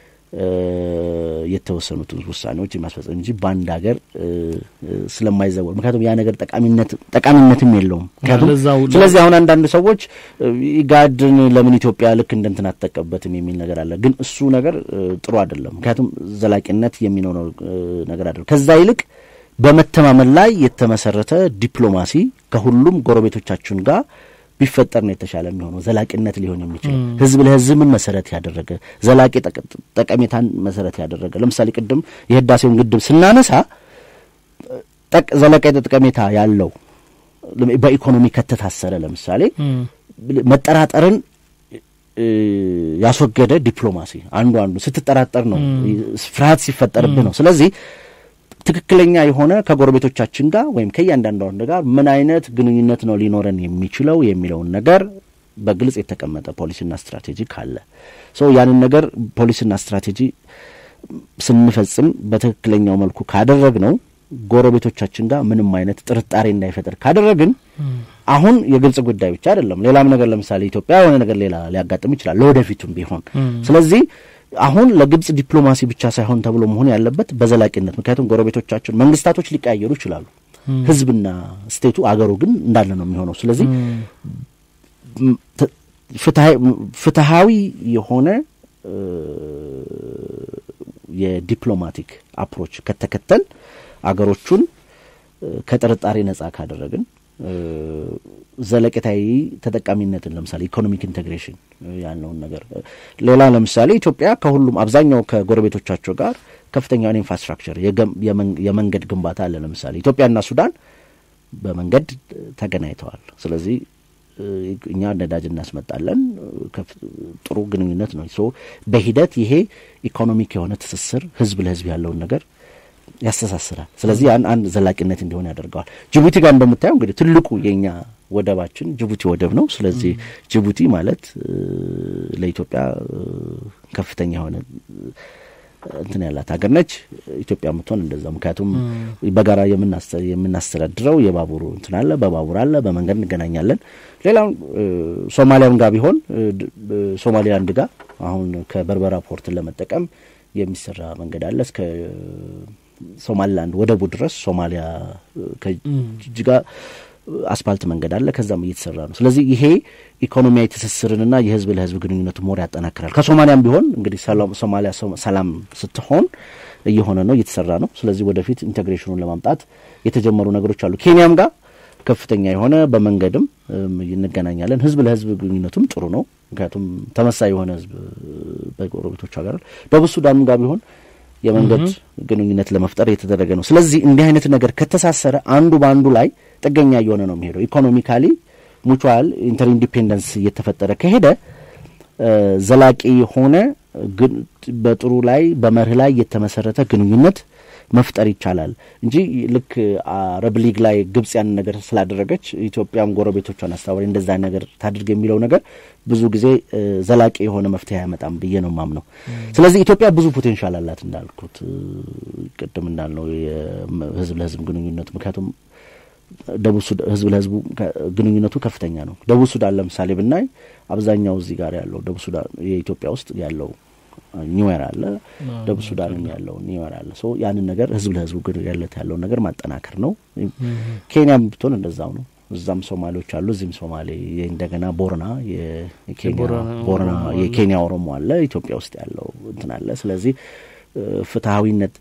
የተወሰኑትን ውሳኔዎች የሚያስፈጽም እንጂ በአንድ ሀገር ስለማይዘወር ምክንያቱም ያ ነገር ጠቃሚነት ጠቃሚነትም የለውም። ምክንያቱም ስለዚህ አሁን አንዳንድ ሰዎች ኢጋድን ለምን ኢትዮጵያ ልክ እንደ እንትን አትጠቀምበትም የሚል ነገር አለ። ግን እሱ ነገር ጥሩ አይደለም። ምክንያቱም ዘላቂነት የሚኖረው ነገር አይደለም። ከዛ ይልቅ በመተማመን ላይ የተመሰረተ ዲፕሎማሲ ከሁሉም ጎረቤቶቻችን ጋር ቢፈጠር ነው የተሻለ የሚሆነው። ዘላቂነት ሊሆን የሚችል ህዝብ ለህዝብን መሰረት ያደረገ ዘላቂ ጠቀሜታን መሰረት ያደረገ ለምሳሌ ቅድም የህዳሴውን ግድብ ስናነሳ ዘላቂ ጠቀሜታ ያለው በኢኮኖሚ ከተታሰረ ለምሳሌ መጠራጠርን ያስወገደ ዲፕሎማሲ አንዱ አንዱ ስትጠራጠር ነው ፍርሃት ሲፈጠርብህ ነው። ስለዚህ ትክክለኛ የሆነ ከጎረቤቶቻችን ጋር ወይም ከእያንዳንዱ ጋር ምን አይነት ግንኙነት ነው ሊኖረን የሚችለው የሚለውን ነገር በግልጽ የተቀመጠ ፖሊሲና ስትራቴጂ ካለ ሰው ያንን ነገር ፖሊሲና ስትራቴጂ ስንፈጽም በትክክለኛው መልኩ ካደረግ ነው ጎረቤቶቻችን ጋር ምንም አይነት ጥርጣሬ እንዳይፈጠር ካደረግን አሁን የግልጽ ጉዳይ ብቻ አይደለም፣ ሌላም ነገር ለምሳሌ ኢትዮጵያ የሆነ ነገር ሌላ ሊያጋጥም ይችላል ለወደፊቱም ቢሆን ስለዚህ አሁን ለግብጽ ዲፕሎማሲ ብቻ ሳይሆን ተብሎ መሆን ያለበት በዘላቂነት ምክንያቱም ጎረቤቶቻችን መንግስታቶች ሊቀያየሩ ይችላሉ። ህዝብና ስቴቱ አገሩ ግን እንዳለ ነው የሚሆነው። ስለዚህ ፍትሀዊ የሆነ የዲፕሎማቲክ አፕሮች ከተከተል አገሮቹን ከጥርጣሬ ነጻ ካደረግን ዘለቄታዊ ተጠቃሚነትን ለምሳሌ ኢኮኖሚክ ኢንቴግሬሽን ያልነውን ነገር ሌላ ለምሳሌ ኢትዮጵያ ከሁሉም አብዛኛው ከጎረቤቶቻቸው ጋር ከፍተኛውን ኢንፍራስትራክቸር የመንገድ ግንባታ አለ። ለምሳሌ ኢትዮጵያና ሱዳን በመንገድ ተገናኝተዋል። ስለዚህ እኛ ነዳጅ እናስመጣለን። ጥሩ ግንኙነት ነው። ሶ በሂደት ይሄ ኢኮኖሚክ የሆነ ትስስር ህዝብ ለህዝብ ያለውን ነገር ያስተሳስራል። ስለዚህ ያን አንድ ዘላቂነት እንዲሆን ያደርገዋል። ጅቡቲ ጋር እንደምታየው እንግዲህ ትልቁ የኛ ወደባችን ጅቡቲ ወደብ ነው። ስለዚህ ጅቡቲ ማለት ለኢትዮጵያ ከፍተኛ የሆነ እንትን ያላት ሀገር ነች። ኢትዮጵያ የምትሆን እንደዛው። ምክንያቱም በጋራ የምናስተዳድረው የባቡሩ እንትን አለ፣ በባቡር አለ፣ በመንገድ እንገናኛለን። ሌላው ሶማሊያም ጋር ቢሆን ሶማሊላንድ ጋር አሁን ከበርበራ ፖርትን ለመጠቀም የሚሰራ መንገድ አለ እስከ ሶማሊላንድ ወደቡ ድረስ ሶማሊያ ከጅጅጋ አስፋልት መንገድ አለ። ከዛም እየተሰራ ነው። ስለዚህ ይሄ ኢኮኖሚያዊ ትስስርንና የህዝብ ለህዝብ ግንኙነቱ ሞር ያጠናክራል። ከሶማሊያም ቢሆን እንግዲህ ሶማሊያ ሰላም ስትሆን እየሆነ ነው፣ እየተሰራ ነው። ስለዚህ ወደፊት ኢንቴግሬሽኑን ለማምጣት የተጀመሩ ነገሮች አሉ። ኬንያም ጋር ከፍተኛ የሆነ በመንገድም እንገናኛለን። ህዝብ ለህዝብ ግንኙነቱም ጥሩ ነው። ምክንያቱም ተመሳይ የሆነ ህዝብ በጎረቤቶች ሀገር ደቡብ ሱዳንም ጋር ቢሆን የመንገድ ግንኙነት ለመፍጠር የተደረገ ነው። ስለዚህ እንዲህ አይነት ነገር ከተሳሰረ አንዱ በአንዱ ላይ ጥገኛ እየሆነ ነው የሚሄደው። ኢኮኖሚካሊ ሙቹዋል ኢንተር ኢንዲፔንደንስ እየተፈጠረ ከሄደ ዘላቂ የሆነ በጥሩ ላይ በመርህ ላይ የተመሰረተ ግንኙነት መፍጠር ይቻላል እንጂ ልክ አረብ ሊግ ላይ ግብጽ ያንን ነገር ስላደረገች ኢትዮጵያም ጎረቤቶቿን አስተባባሪ እንደዛ ነገር ታድርግ የሚለው ነገር ብዙ ጊዜ ዘላቂ የሆነ መፍትሄ አያመጣም ብዬ ነው ማምነው። ስለዚህ ኢትዮጵያ ብዙ ፖቴንሻል አላት እንዳልኩት ቅድም እንዳልነው የህዝብ ለህዝብ ግንኙነት ምክንያቱም ደቡብ ህዝብ ለህዝቡ ግንኙነቱ ከፍተኛ ነው። ደቡብ ሱዳን ለምሳሌ ብናይ አብዛኛው እዚህ ጋር ያለው ደቡብ ሱዳን የኢትዮጵያ ውስጥ ያለው ኒዌር አለ፣ ደቡብ ሱዳንም ያለው ኒዌር አለ። ሶ ያንን ነገር ህዝብ ለህዝቡ ግንኙነት ያለውን ነገር ማጠናከር ነው። ኬንያም ብትሆን እንደዛው ነው። እዛም ሶማሌዎች አሉ፣ እዚህም ሶማሌ እንደገና ቦረና ቦረና የኬንያ ኦሮሞ አለ፣ ኢትዮጵያ ውስጥ ያለው እንትን አለ። ስለዚህ ፍትሀዊነት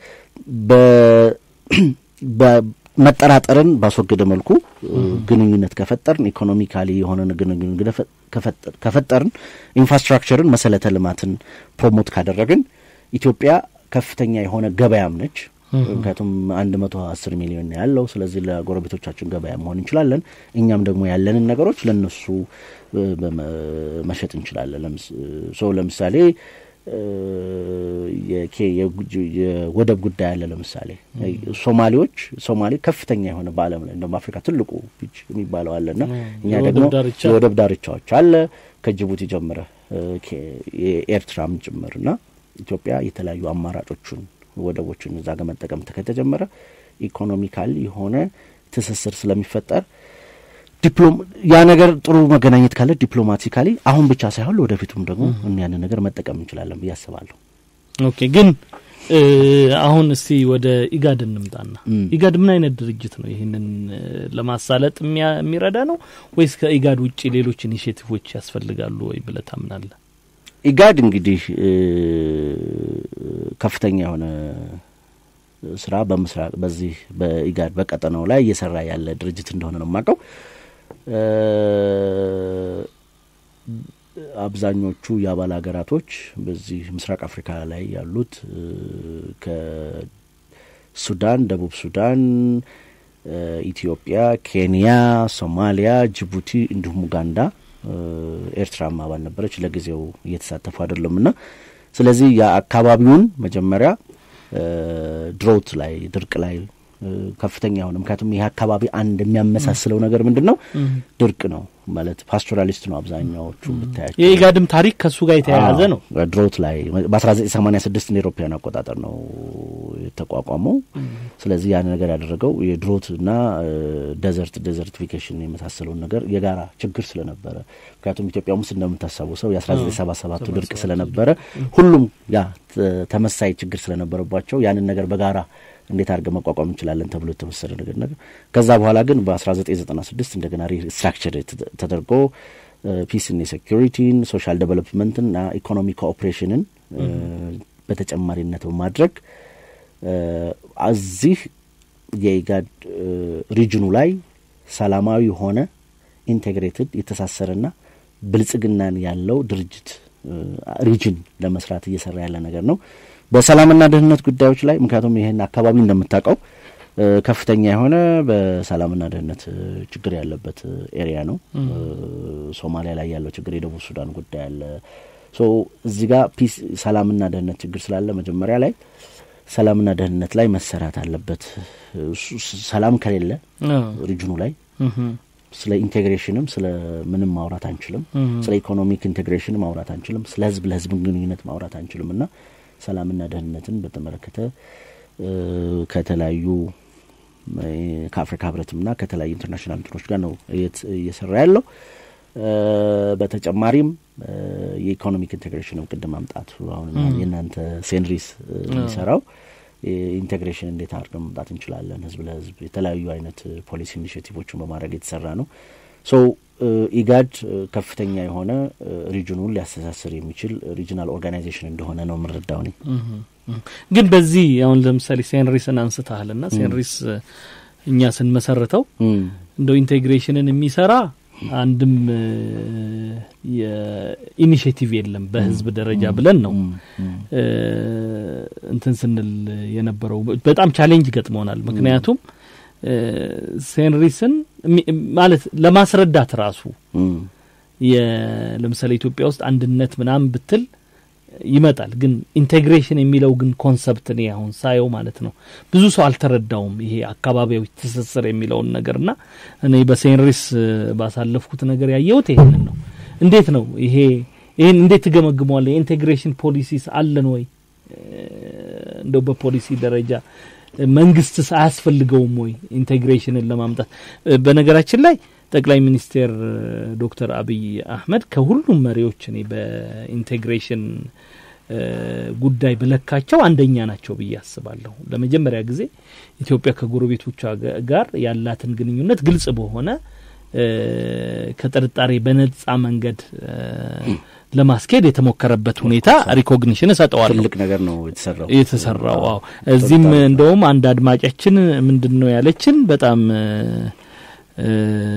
መጠራጠርን ባስወገደ መልኩ ግንኙነት ከፈጠርን ኢኮኖሚካሊ የሆነ ግንኙነት ከፈጠርን ኢንፍራስትራክቸርን መሰረተ ልማትን ፕሮሞት ካደረግን ኢትዮጵያ ከፍተኛ የሆነ ገበያም ነች። ምክንያቱም አንድ መቶ አስር ሚሊዮን ያለው ስለዚህ ለጎረቤቶቻችን ገበያ መሆን እንችላለን። እኛም ደግሞ ያለንን ነገሮች ለነሱ መሸጥ እንችላለን። ሶ ለምሳሌ የወደብ ጉዳይ አለ። ለምሳሌ ሶማሌዎች ሶማሌ ከፍተኛ የሆነ በዓለም ላይ እንደውም አፍሪካ ትልቁ ቢች የሚባለው አለና እኛ ደግሞ የወደብ ዳርቻዎች አለ ከጅቡቲ ጀምረ የኤርትራም ጭምርና ኢትዮጵያ የተለያዩ አማራጮቹን ወደቦችን እዛ ጋር መጠቀም ከተጀመረ ኢኮኖሚካሊ የሆነ ትስስር ስለሚፈጠር ያ ነገር ጥሩ መገናኘት ካለ ዲፕሎማቲካሊ አሁን ብቻ ሳይሆን ወደፊቱም ደግሞ ያንን ነገር መጠቀም እንችላለን ብዬ አስባለሁ። ኦኬ ግን አሁን እስቲ ወደ ኢጋድ እንምጣና ኢጋድ ምን አይነት ድርጅት ነው? ይህንን ለማሳለጥ የሚረዳ ነው ወይስ ከኢጋድ ውጭ ሌሎች ኢኒሽቲቮች ያስፈልጋሉ ወይ ብለህ ታምናለህ? ኢጋድ እንግዲህ ከፍተኛ የሆነ ስራ በምስራቅ በዚህ በኢጋድ በቀጠናው ላይ እየሰራ ያለ ድርጅት እንደሆነ ነው የማውቀው። አብዛኞቹ የአባል ሀገራቶች በዚህ ምስራቅ አፍሪካ ላይ ያሉት ከሱዳን፣ ደቡብ ሱዳን፣ ኢትዮጵያ፣ ኬንያ፣ ሶማሊያ፣ ጅቡቲ እንዲሁም ኡጋንዳ፣ ኤርትራም አባል ነበረች። ለጊዜው እየተሳተፉ አይደለም እና ስለዚህ የአካባቢውን መጀመሪያ ድሮት ላይ ድርቅ ላይ ከፍተኛ የሆነ ምክንያቱም ይህ አካባቢ አንድ የሚያመሳስለው ነገር ምንድን ነው? ድርቅ ነው ማለት ፓስቶራሊስት ነው አብዛኛዎቹ ብታያቸው። የኢጋድም ታሪክ ከሱ ጋር የተያያዘ ነው። ድሮት ላይ በአስራ ዘጠኝ ሰማኒያ ስድስት እንደ ኤሮፓያን አቆጣጠር ነው የተቋቋመው። ስለዚህ ያን ነገር ያደረገው የድሮት እና ደዘርት ዴዘርቲፊኬሽን የመሳሰለውን ነገር የጋራ ችግር ስለነበረ ምክንያቱም ኢትዮጵያ ውስጥ እንደምታስታውሰው የአስራ ዘጠኝ ሰባ ሰባቱ ድርቅ ስለነበረ ሁሉም ያ ተመሳይ ችግር ስለነበረባቸው ያንን ነገር በጋራ እንዴት አድርገን መቋቋም እንችላለን ተብሎ የተወሰደ ነገር ነገር ከዛ በኋላ ግን በ1996 እንደገና ሪስትራክቸር ተደርጎ ፒስን የሴኪሪቲን ሶሻል ዴቨሎፕመንትን እና ኢኮኖሚ ኮኦፕሬሽንን በተጨማሪነት በማድረግ እዚህ የኢጋድ ሪጅኑ ላይ ሰላማዊ የሆነ ኢንቴግሬትድ የተሳሰረና ብልጽግናን ያለው ድርጅት ሪጅን ለመስራት እየሰራ ያለ ነገር ነው። በሰላምና ደህንነት ጉዳዮች ላይ ምክንያቱም ይህን አካባቢ እንደምታውቀው ከፍተኛ የሆነ በሰላምና ደህንነት ችግር ያለበት ኤሪያ ነው። ሶማሊያ ላይ ያለው ችግር፣ የደቡብ ሱዳን ጉዳይ አለ። ሶ እዚህ ጋር ፒስ ሰላምና ደህንነት ችግር ስላለ መጀመሪያ ላይ ሰላምና ደህንነት ላይ መሰራት አለበት። ሰላም ከሌለ ሪጅኑ ላይ ስለ ኢንቴግሬሽንም ስለ ምንም ማውራት አንችልም። ስለ ኢኮኖሚክ ኢንቴግሬሽን ማውራት አንችልም። ስለ ህዝብ ለህዝብ ግንኙነት ማውራት አንችልም እና ሰላምና ደህንነትን በተመለከተ ከተለያዩ ከአፍሪካ ህብረትምና ከተለያዩ ኢንተርናሽናል እንትኖች ጋር ነው እየሰራ ያለው። በተጨማሪም የኢኮኖሚክ ኢንቴግሬሽንም ቅድም ማምጣቱ አሁን የእናንተ ሴንሪስ የሚሰራው ኢንቴግሬሽን እንዴት አድርገን መምጣት እንችላለን፣ ህዝብ ለህዝብ የተለያዩ አይነት ፖሊሲ ኢኒሽቲቮችን በማድረግ የተሰራ ነው። ሶ ኢጋድ ከፍተኛ የሆነ ሪጅኑን ሊያስተሳስር የሚችል ሪጅናል ኦርጋናይዜሽን እንደሆነ ነው የምንረዳው። እኔ ግን በዚህ አሁን ለምሳሌ ሴንሪስን አንስተሃል ና ሴንሪስ እኛ ስንመሰርተው እንደው ኢንቴግሬሽንን የሚሰራ አንድም የኢኒሽቲቭ የለም በህዝብ ደረጃ ብለን ነው እንትን ስንል የነበረው። በጣም ቻሌንጅ ገጥሞናል። ምክንያቱም ሴንሪስን ማለት ለማስረዳት ራሱ ለምሳሌ ኢትዮጵያ ውስጥ አንድነት ምናምን ብትል ይመጣል። ግን ኢንቴግሬሽን የሚለው ግን ኮንሰፕት እኔ አሁን ሳየው ማለት ነው ብዙ ሰው አልተረዳውም። ይሄ አካባቢያዊ ትስስር የሚለውን ነገርና እኔ በሴንሪስ ባሳለፍኩት ነገር ያየሁት ይሄንን ነው። እንዴት ነው ይሄ ይህን እንዴት ትገመግመዋለ? የኢንቴግሬሽን ፖሊሲስ አለን ወይ? እንደው በፖሊሲ ደረጃ መንግስትስ አያስፈልገውም ወይ ኢንቴግሬሽንን ለማምጣት? በነገራችን ላይ ጠቅላይ ሚኒስቴር ዶክተር አብይ አህመድ ከሁሉም መሪዎች እኔ በኢንቴግሬሽን ጉዳይ በለካቸው አንደኛ ናቸው ብዬ አስባለሁ። ለመጀመሪያ ጊዜ ኢትዮጵያ ከጎረቤቶቿ ጋር ያላትን ግንኙነት ግልጽ በሆነ ከጥርጣሬ በነጻ መንገድ ለማስኬድ የተሞከረበት ሁኔታ ሪኮግኒሽን እሰጠዋለሁ። ትልቅ ነገር ነው የተሰራው የተሰራው። አዎ እዚህም እንደውም አንድ አድማጫችን ምንድን ነው ያለችን በጣም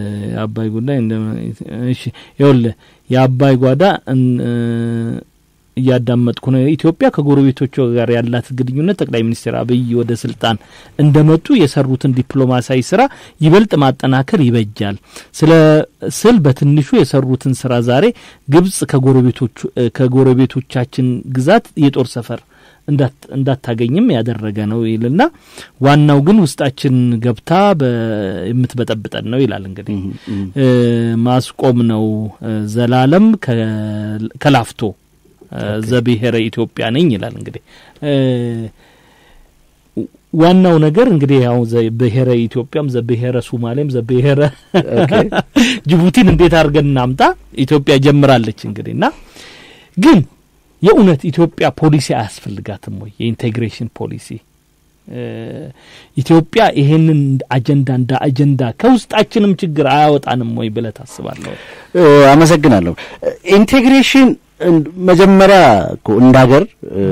የአባይ ጉዳይ እሺ ይኸውልህ የአባይ ጓዳ እያዳመጥኩ ነው። ኢትዮጵያ ከጎረቤቶቿ ጋር ያላት ግንኙነት ጠቅላይ ሚኒስትር አብይ ወደ ስልጣን እንደመጡ የሰሩትን ዲፕሎማሲያዊ ስራ ይበልጥ ማጠናከር ይበጃል ስለ ስል በትንሹ የሰሩትን ስራ ዛሬ ግብጽ ከጎረቤቶቻችን ግዛት የጦር ሰፈር እንዳታገኝም ያደረገ ነው ይልና ዋናው ግን ውስጣችን ገብታ የምትበጠብጠን ነው ይላል። እንግዲህ ማስቆም ነው ዘላለም ከላፍቶ ዘብሔረ ኢትዮጵያ ነኝ ይላል። እንግዲህ ዋናው ነገር እንግዲህ ያው ዘብሔረ ኢትዮጵያም ዘብሔረ ሱማሌም ዘብሔረ ጅቡቲን እንዴት አድርገን እናምጣ ኢትዮጵያ ጀምራለች እንግዲህ እና ግን የእውነት ኢትዮጵያ ፖሊሲ አያስፈልጋትም ወይ? የኢንቴግሬሽን ፖሊሲ ኢትዮጵያ ይሄንን አጀንዳ እንደ አጀንዳ ከውስጣችንም ችግር አያወጣንም ወይ ብለህ ታስባለህ? አመሰግናለሁ። ኢንቴግሬሽን መጀመሪያ እኮ እንደ ሀገር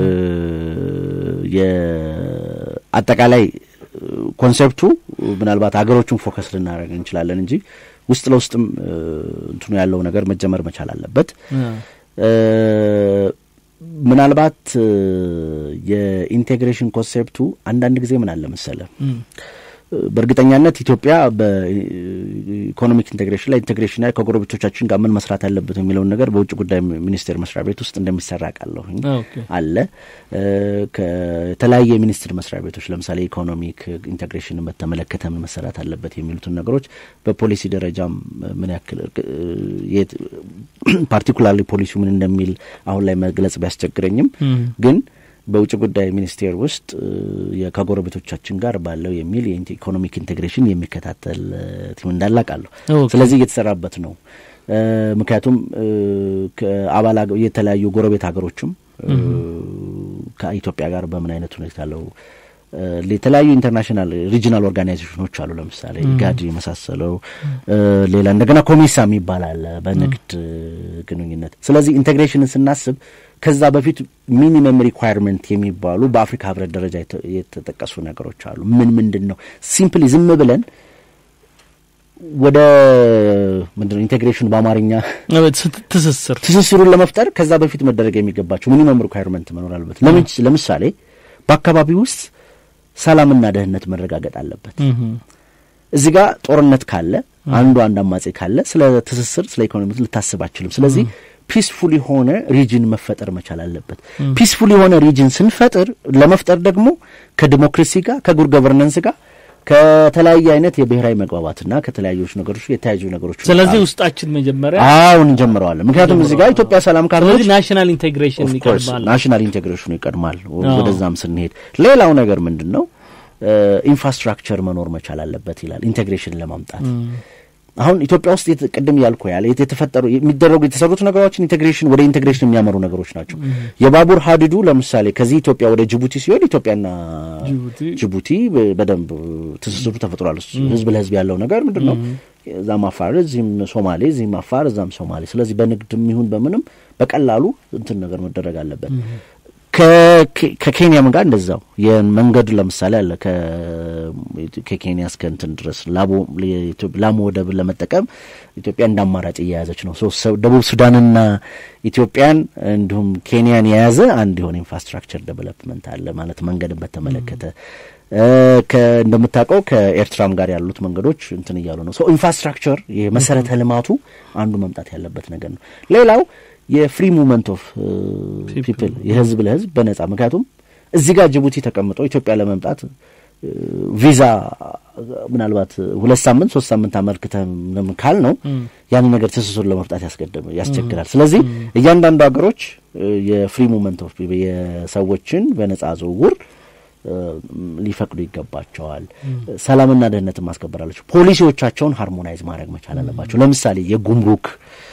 የአጠቃላይ ኮንሴፕቱ ምናልባት ሀገሮቹን ፎከስ ልናደርግ እንችላለን እንጂ ውስጥ ለውስጥም እንትኑ ያለው ነገር መጀመር መቻል አለበት። ምናልባት የኢንቴግሬሽን ኮንሴፕቱ አንዳንድ ጊዜ ምን አለ መሰለ በእርግጠኛነት ኢትዮጵያ በኢኮኖሚክ ኢንቴግሬሽን ላይ ኢንቴግሬሽን ላይ ከጎረቤቶቻችን ጋር ምን መስራት አለበት የሚለውን ነገር በውጭ ጉዳይ ሚኒስቴር መስሪያ ቤት ውስጥ እንደሚሰራ ቃለሁኝ አለ። ከተለያየ ሚኒስትር መስሪያ ቤቶች ለምሳሌ ኢኮኖሚክ ኢንቴግሬሽንን በተመለከተ ምን መሰራት አለበት የሚሉትን ነገሮች በፖሊሲ ደረጃም ምን ያክል ፓርቲኩላርሊ ፖሊሲው ምን እንደሚል አሁን ላይ መግለጽ ቢያስቸግረኝም ግን በውጭ ጉዳይ ሚኒስቴር ውስጥ ከጎረቤቶቻችን ጋር ባለው የሚል የኢኮኖሚክ ኢንቴግሬሽን የሚከታተል ቲም እንዳለ አውቃለሁ። ስለዚህ እየተሰራበት ነው። ምክንያቱም ከአባል የተለያዩ ጎረቤት ሀገሮችም ከኢትዮጵያ ጋር በምን አይነት ሁኔታ አለው የተለያዩ ኢንተርናሽናል ሪጂናል ኦርጋናይዜሽኖች አሉ። ለምሳሌ ኢጋድ የመሳሰለው ሌላ እንደገና ኮሜሳ የሚባል አለ በንግድ ግንኙነት። ስለዚህ ኢንቴግሬሽንን ስናስብ ከዛ በፊት ሚኒመም ሪኳየርመንት የሚባሉ በአፍሪካ ህብረት ደረጃ የተጠቀሱ ነገሮች አሉ። ምን ምንድን ነው? ሲምፕሊ ዝም ብለን ወደ ምንድነው ኢንቴግሬሽኑ በአማርኛ ትስስር ትስስሩን ለመፍጠር ከዛ በፊት መደረግ የሚገባቸው ሚኒመም ሪኳየርመንት መኖር አለበት። ለምሳሌ በአካባቢ ውስጥ ሰላምና ደህንነት መረጋገጥ አለበት። እዚህ ጋር ጦርነት ካለ አንዱ አንድ አማጼ ካለ ስለ ትስስር ስለ ኢኮኖሚ ልታስብ አችልም። ስለዚህ ፒስፉል የሆነ ሪጅን መፈጠር መቻል አለበት። ፒስፉል የሆነ ሪጅን ስንፈጥር ለመፍጠር ደግሞ ከዲሞክራሲ ጋር ከጉድ ገቨርነንስ ጋር ከተለያየ አይነት የብሔራዊ መግባባትና ከተለያዩ ነገሮች የተያዩ ነገሮች ስለዚህ ውስጣችን መጀመሪያ አሁን እንጀምረዋለን። ምክንያቱም እዚህ ጋር ኢትዮጵያ ሰላም ካልሆነች ናሽናል ኢንቴግሬሽን ይቀድማል። ናሽናል ኢንቴግሬሽኑ ይቀድማል። ወደዛም ስንሄድ ሌላው ነገር ምንድን ነው ኢንፍራስትራክቸር መኖር መቻል አለበት ይላል ኢንቴግሬሽን ለማምጣት አሁን ኢትዮጵያ ውስጥ ቅድም ያልኩ ያለ የተፈጠሩ የሚደረጉ የተሰሩት ነገሮችን ኢንቴግሬሽን ወደ ኢንቴግሬሽን የሚያመሩ ነገሮች ናቸው። የባቡር ሀዲዱ ለምሳሌ ከዚህ ኢትዮጵያ ወደ ጅቡቲ ሲሆን ኢትዮጵያና ጅቡቲ በደንብ ትስስሩ ተፈጥሯል። ህዝብ ለህዝብ ያለው ነገር ምንድን ነው? እዛም አፋር፣ እዚህም ሶማሌ፣ እዚህም አፋር፣ እዛም ሶማሌ። ስለዚህ በንግድም ይሁን በምንም በቀላሉ እንትን ነገር መደረግ አለበት። ከኬንያም ጋር እንደዛው የመንገዱ ለምሳሌ አለ ከኬንያ እስከ እንትን ድረስ ላሙ ወደብን ለመጠቀም ኢትዮጵያ እንደ አማራጭ እየያዘች ነው። ደቡብ ሱዳንና ኢትዮጵያን እንዲሁም ኬንያን የያዘ አንድ የሆነ ኢንፍራስትራክቸር ዴቨሎፕመንት አለ ማለት መንገድን በተመለከተ እንደምታውቀው ከኤርትራም ጋር ያሉት መንገዶች እንትን እያሉ ነው። ኢንፍራስትራክቸር የመሰረተ ልማቱ አንዱ መምጣት ያለበት ነገር ነው። ሌላው የፍሪ ሙቭመንት ኦፍ ፒፕል የህዝብ ለህዝብ በነጻ ምክንያቱም እዚህ ጋር ጅቡቲ ተቀምጦ ኢትዮጵያ ለመምጣት ቪዛ ምናልባት ሁለት ሳምንት ሶስት ሳምንት አመልክተን ካል ነው ያን ነገር ትስሱን ለመፍጣት ያስቸግራል። ስለዚህ እያንዳንዱ ሀገሮች የፍሪ ሙቭመንት ኦፍ የሰዎችን በነጻ ዝውውር ሊፈቅዱ ይገባቸዋል። ሰላምና ደህንነትን ማስከበር አለቸው። ፖሊሲዎቻቸውን ሃርሞናይዝ ማድረግ መቻል አለባቸው። ለምሳሌ የጉምሩክ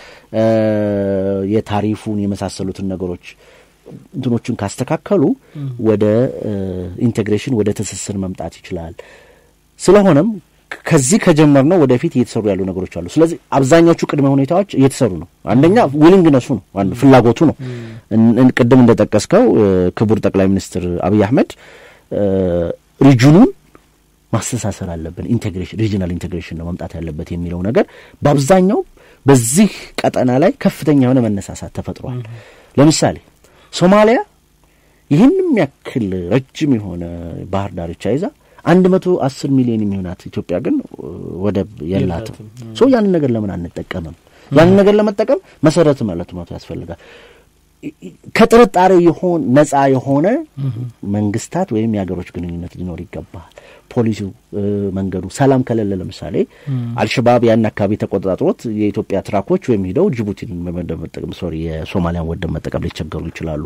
የታሪፉን የመሳሰሉትን ነገሮች እንትኖችን ካስተካከሉ ወደ ኢንቴግሬሽን ወደ ትስስር መምጣት ይችላል። ስለሆነም ከዚህ ከጀመርነው ወደፊት እየተሰሩ ያሉ ነገሮች አሉ። ስለዚህ አብዛኛዎቹ ቅድመ ሁኔታዎች እየተሰሩ ነው። አንደኛ ዊሊንግነሱ ነው፣ ፍላጎቱ ነው። ቅድም እንደጠቀስከው ክቡር ጠቅላይ ሚኒስትር አብይ አህመድ ሪጅኑን ማስተሳሰር አለብን፣ ኢንቴግሬሽን ሪጅናል ኢንቴግሬሽን ነው መምጣት ያለበት የሚለው ነገር በአብዛኛው በዚህ ቀጠና ላይ ከፍተኛ የሆነ መነሳሳት ተፈጥሯል። ለምሳሌ ሶማሊያ ይህንም ያክል ረጅም የሆነ ባህር ዳርቻ ይዛ አንድ መቶ አስር ሚሊዮን የሚሆናት ኢትዮጵያ ግን ወደብ የላትም። ሶ ያንን ነገር ለምን አንጠቀምም? ያንን ነገር ለመጠቀም መሰረት ማለት መቶ ያስፈልጋል። ከጥርጣሬ የሆን ነጻ የሆነ መንግስታት ወይም የሀገሮች ግንኙነት ሊኖር ይገባል። ፖሊሲው፣ መንገዱ ሰላም ከሌለ ለምሳሌ አልሸባብ ያን አካባቢ ተቆጣጥሮት የኢትዮጵያ ትራኮች ወይም ሂደው ጅቡቲን በመደብ መጠቀም ሶሪ የሶማሊያን ወደብ መጠቀም ሊቸገሩ ይችላሉ።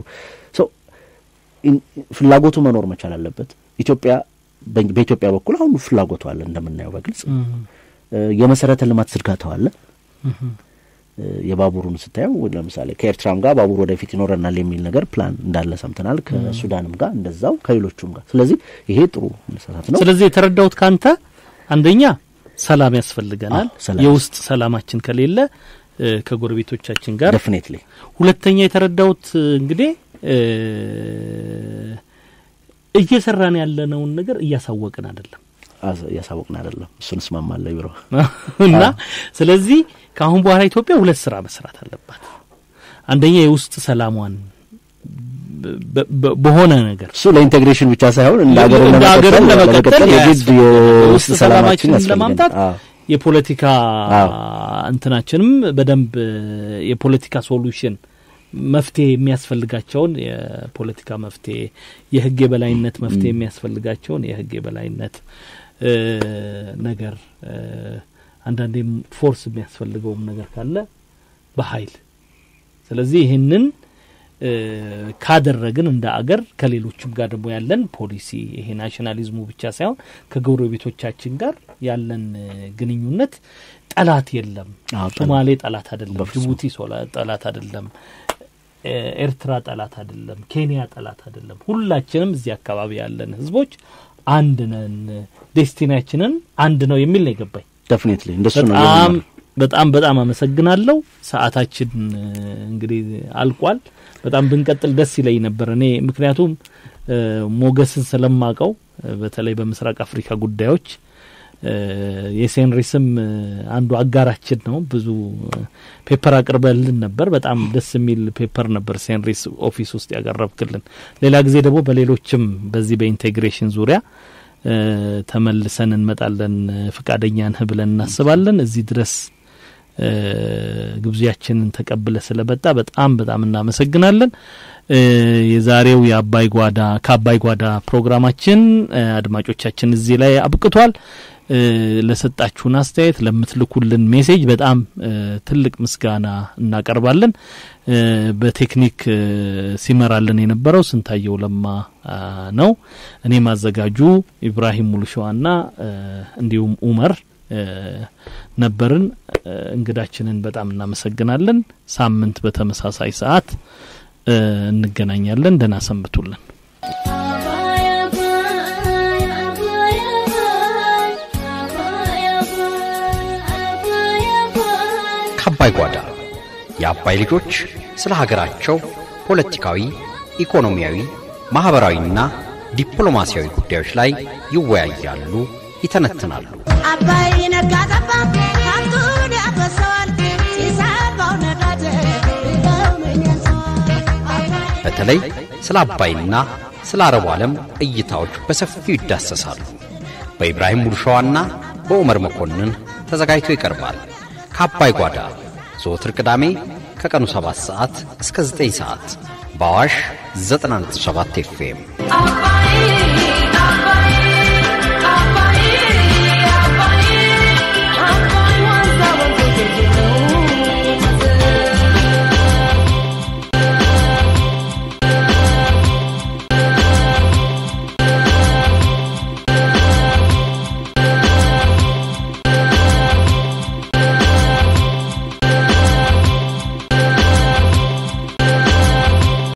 ፍላጎቱ መኖር መቻል አለበት። ኢትዮጵያ በኢትዮጵያ በኩል አሁን ፍላጎቱ አለ እንደምናየው በግልጽ የመሰረተ ልማት ዝርጋታው አለ። የባቡሩን ስታየው ለምሳሌ ከኤርትራም ጋር ባቡር ወደፊት ይኖረናል የሚል ነገር ፕላን እንዳለ ሰምተናል። ከሱዳንም ጋር እንደዛው ከሌሎቹም ጋር። ስለዚህ ይሄ ጥሩ መሰራት ነው። ስለዚህ የተረዳሁት ካንተ አንደኛ ሰላም ያስፈልገናል። የውስጥ ሰላማችን ከሌለ ከጎረቤቶቻችን ጋር ዴፊኔትሊ። ሁለተኛ የተረዳሁት እንግዲህ እየሰራን ያለነውን ነገር እያሳወቅን አይደለም እያሳወቅን አይደለም። እሱን እስማማለሁ ቢሮ እና ስለዚህ ከአሁን በኋላ ኢትዮጵያ ሁለት ስራ መስራት አለባት። አንደኛ የውስጥ ሰላሟን በሆነ ነገር እሱ ለኢንቴግሬሽን ብቻ ሳይሆን እንደ ሀገርን ለመቀጠል የግድ የውስጥ ሰላማችንን ለማምጣት የፖለቲካ እንትናችንም በደንብ የፖለቲካ ሶሉሽን መፍትሄ የሚያስፈልጋቸውን የፖለቲካ መፍትሄ፣ የህግ የበላይነት መፍትሄ የሚያስፈልጋቸውን የህግ የበላይነት ነገር አንዳንዴም ፎርስ የሚያስፈልገውም ነገር ካለ በኃይል ስለዚህ ይህንን ካደረግን እንደ አገር ከሌሎችም ጋር ደግሞ ያለን ፖሊሲ ይሄ ናሽናሊዝሙ ብቻ ሳይሆን ከጎረቤቶቻችን ጋር ያለን ግንኙነት ጠላት የለም። ሶማሌ ጠላት አይደለም፣ ጅቡቲ ጠላት አይደለም፣ ኤርትራ ጠላት አይደለም፣ ኬንያ ጠላት አይደለም። ሁላችንም እዚህ አካባቢ ያለን ህዝቦች አንድ ነን፣ ዴስቲናችንን አንድ ነው የሚል ነው የገባኝ። ዴፊኒትሊ እንደሱ ነው። በጣም በጣም በጣም አመሰግናለሁ። ሰዓታችን እንግዲህ አልቋል። በጣም ብንቀጥል ደስ ይለኝ ነበር እኔ ምክንያቱም ሞገስን ስለማቀው በተለይ በምስራቅ አፍሪካ ጉዳዮች የሴንሪስም አንዱ አጋራችን ነው። ብዙ ፔፐር አቅርበልን ነበር። በጣም ደስ የሚል ፔፐር ነበር ሴንሪስ ኦፊስ ውስጥ ያቀረብክልን። ሌላ ጊዜ ደግሞ በሌሎችም በዚህ በኢንቴግሬሽን ዙሪያ ተመልሰን እንመጣለን። ፍቃደኛ ነህ ብለን እናስባለን። እዚህ ድረስ ግብዣችንን ተቀብለ ስለመጣ በጣም በጣም እናመሰግናለን። የዛሬው የአባይ ጓዳ ከአባይ ጓዳ ፕሮግራማችን አድማጮቻችን እዚህ ላይ አብቅቷል። ለሰጣችሁን አስተያየት፣ ለምትልኩልን ሜሴጅ በጣም ትልቅ ምስጋና እናቀርባለን። በቴክኒክ ሲመራልን የነበረው ስንታየው ለማ ነው። እኔም አዘጋጁ ኢብራሂም ሙሉሸዋና እንዲሁም ኡመር ነበርን። እንግዳችንን በጣም እናመሰግናለን። ሳምንት በተመሳሳይ ሰዓት እንገናኛለን። ደህና ሰንብቱልን። ከአባይ ጓዳ የአባይ ልጆች ስለ ሀገራቸው ፖለቲካዊ፣ ኢኮኖሚያዊ፣ ማኅበራዊና ዲፕሎማሲያዊ ጉዳዮች ላይ ይወያያሉ፣ ይተነትናሉ። አባይ ነጋ ጠባ ሀብቱን ያፈሰዋል ሲሳባው ነዳጅ በተለይ ስለ አባይና ስለ አረቡ ዓለም እይታዎች በሰፊው ይዳሰሳሉ። በኢብራሂም ሙሉሸዋና በዑመር መኮንን ተዘጋጅቶ ይቀርባል። ከአባይ ጓዳ ዘወትር ቅዳሜ ከቀኑ 7 ሰዓት እስከ 9 ሰዓት በአዋሽ 97 ኤፍኤም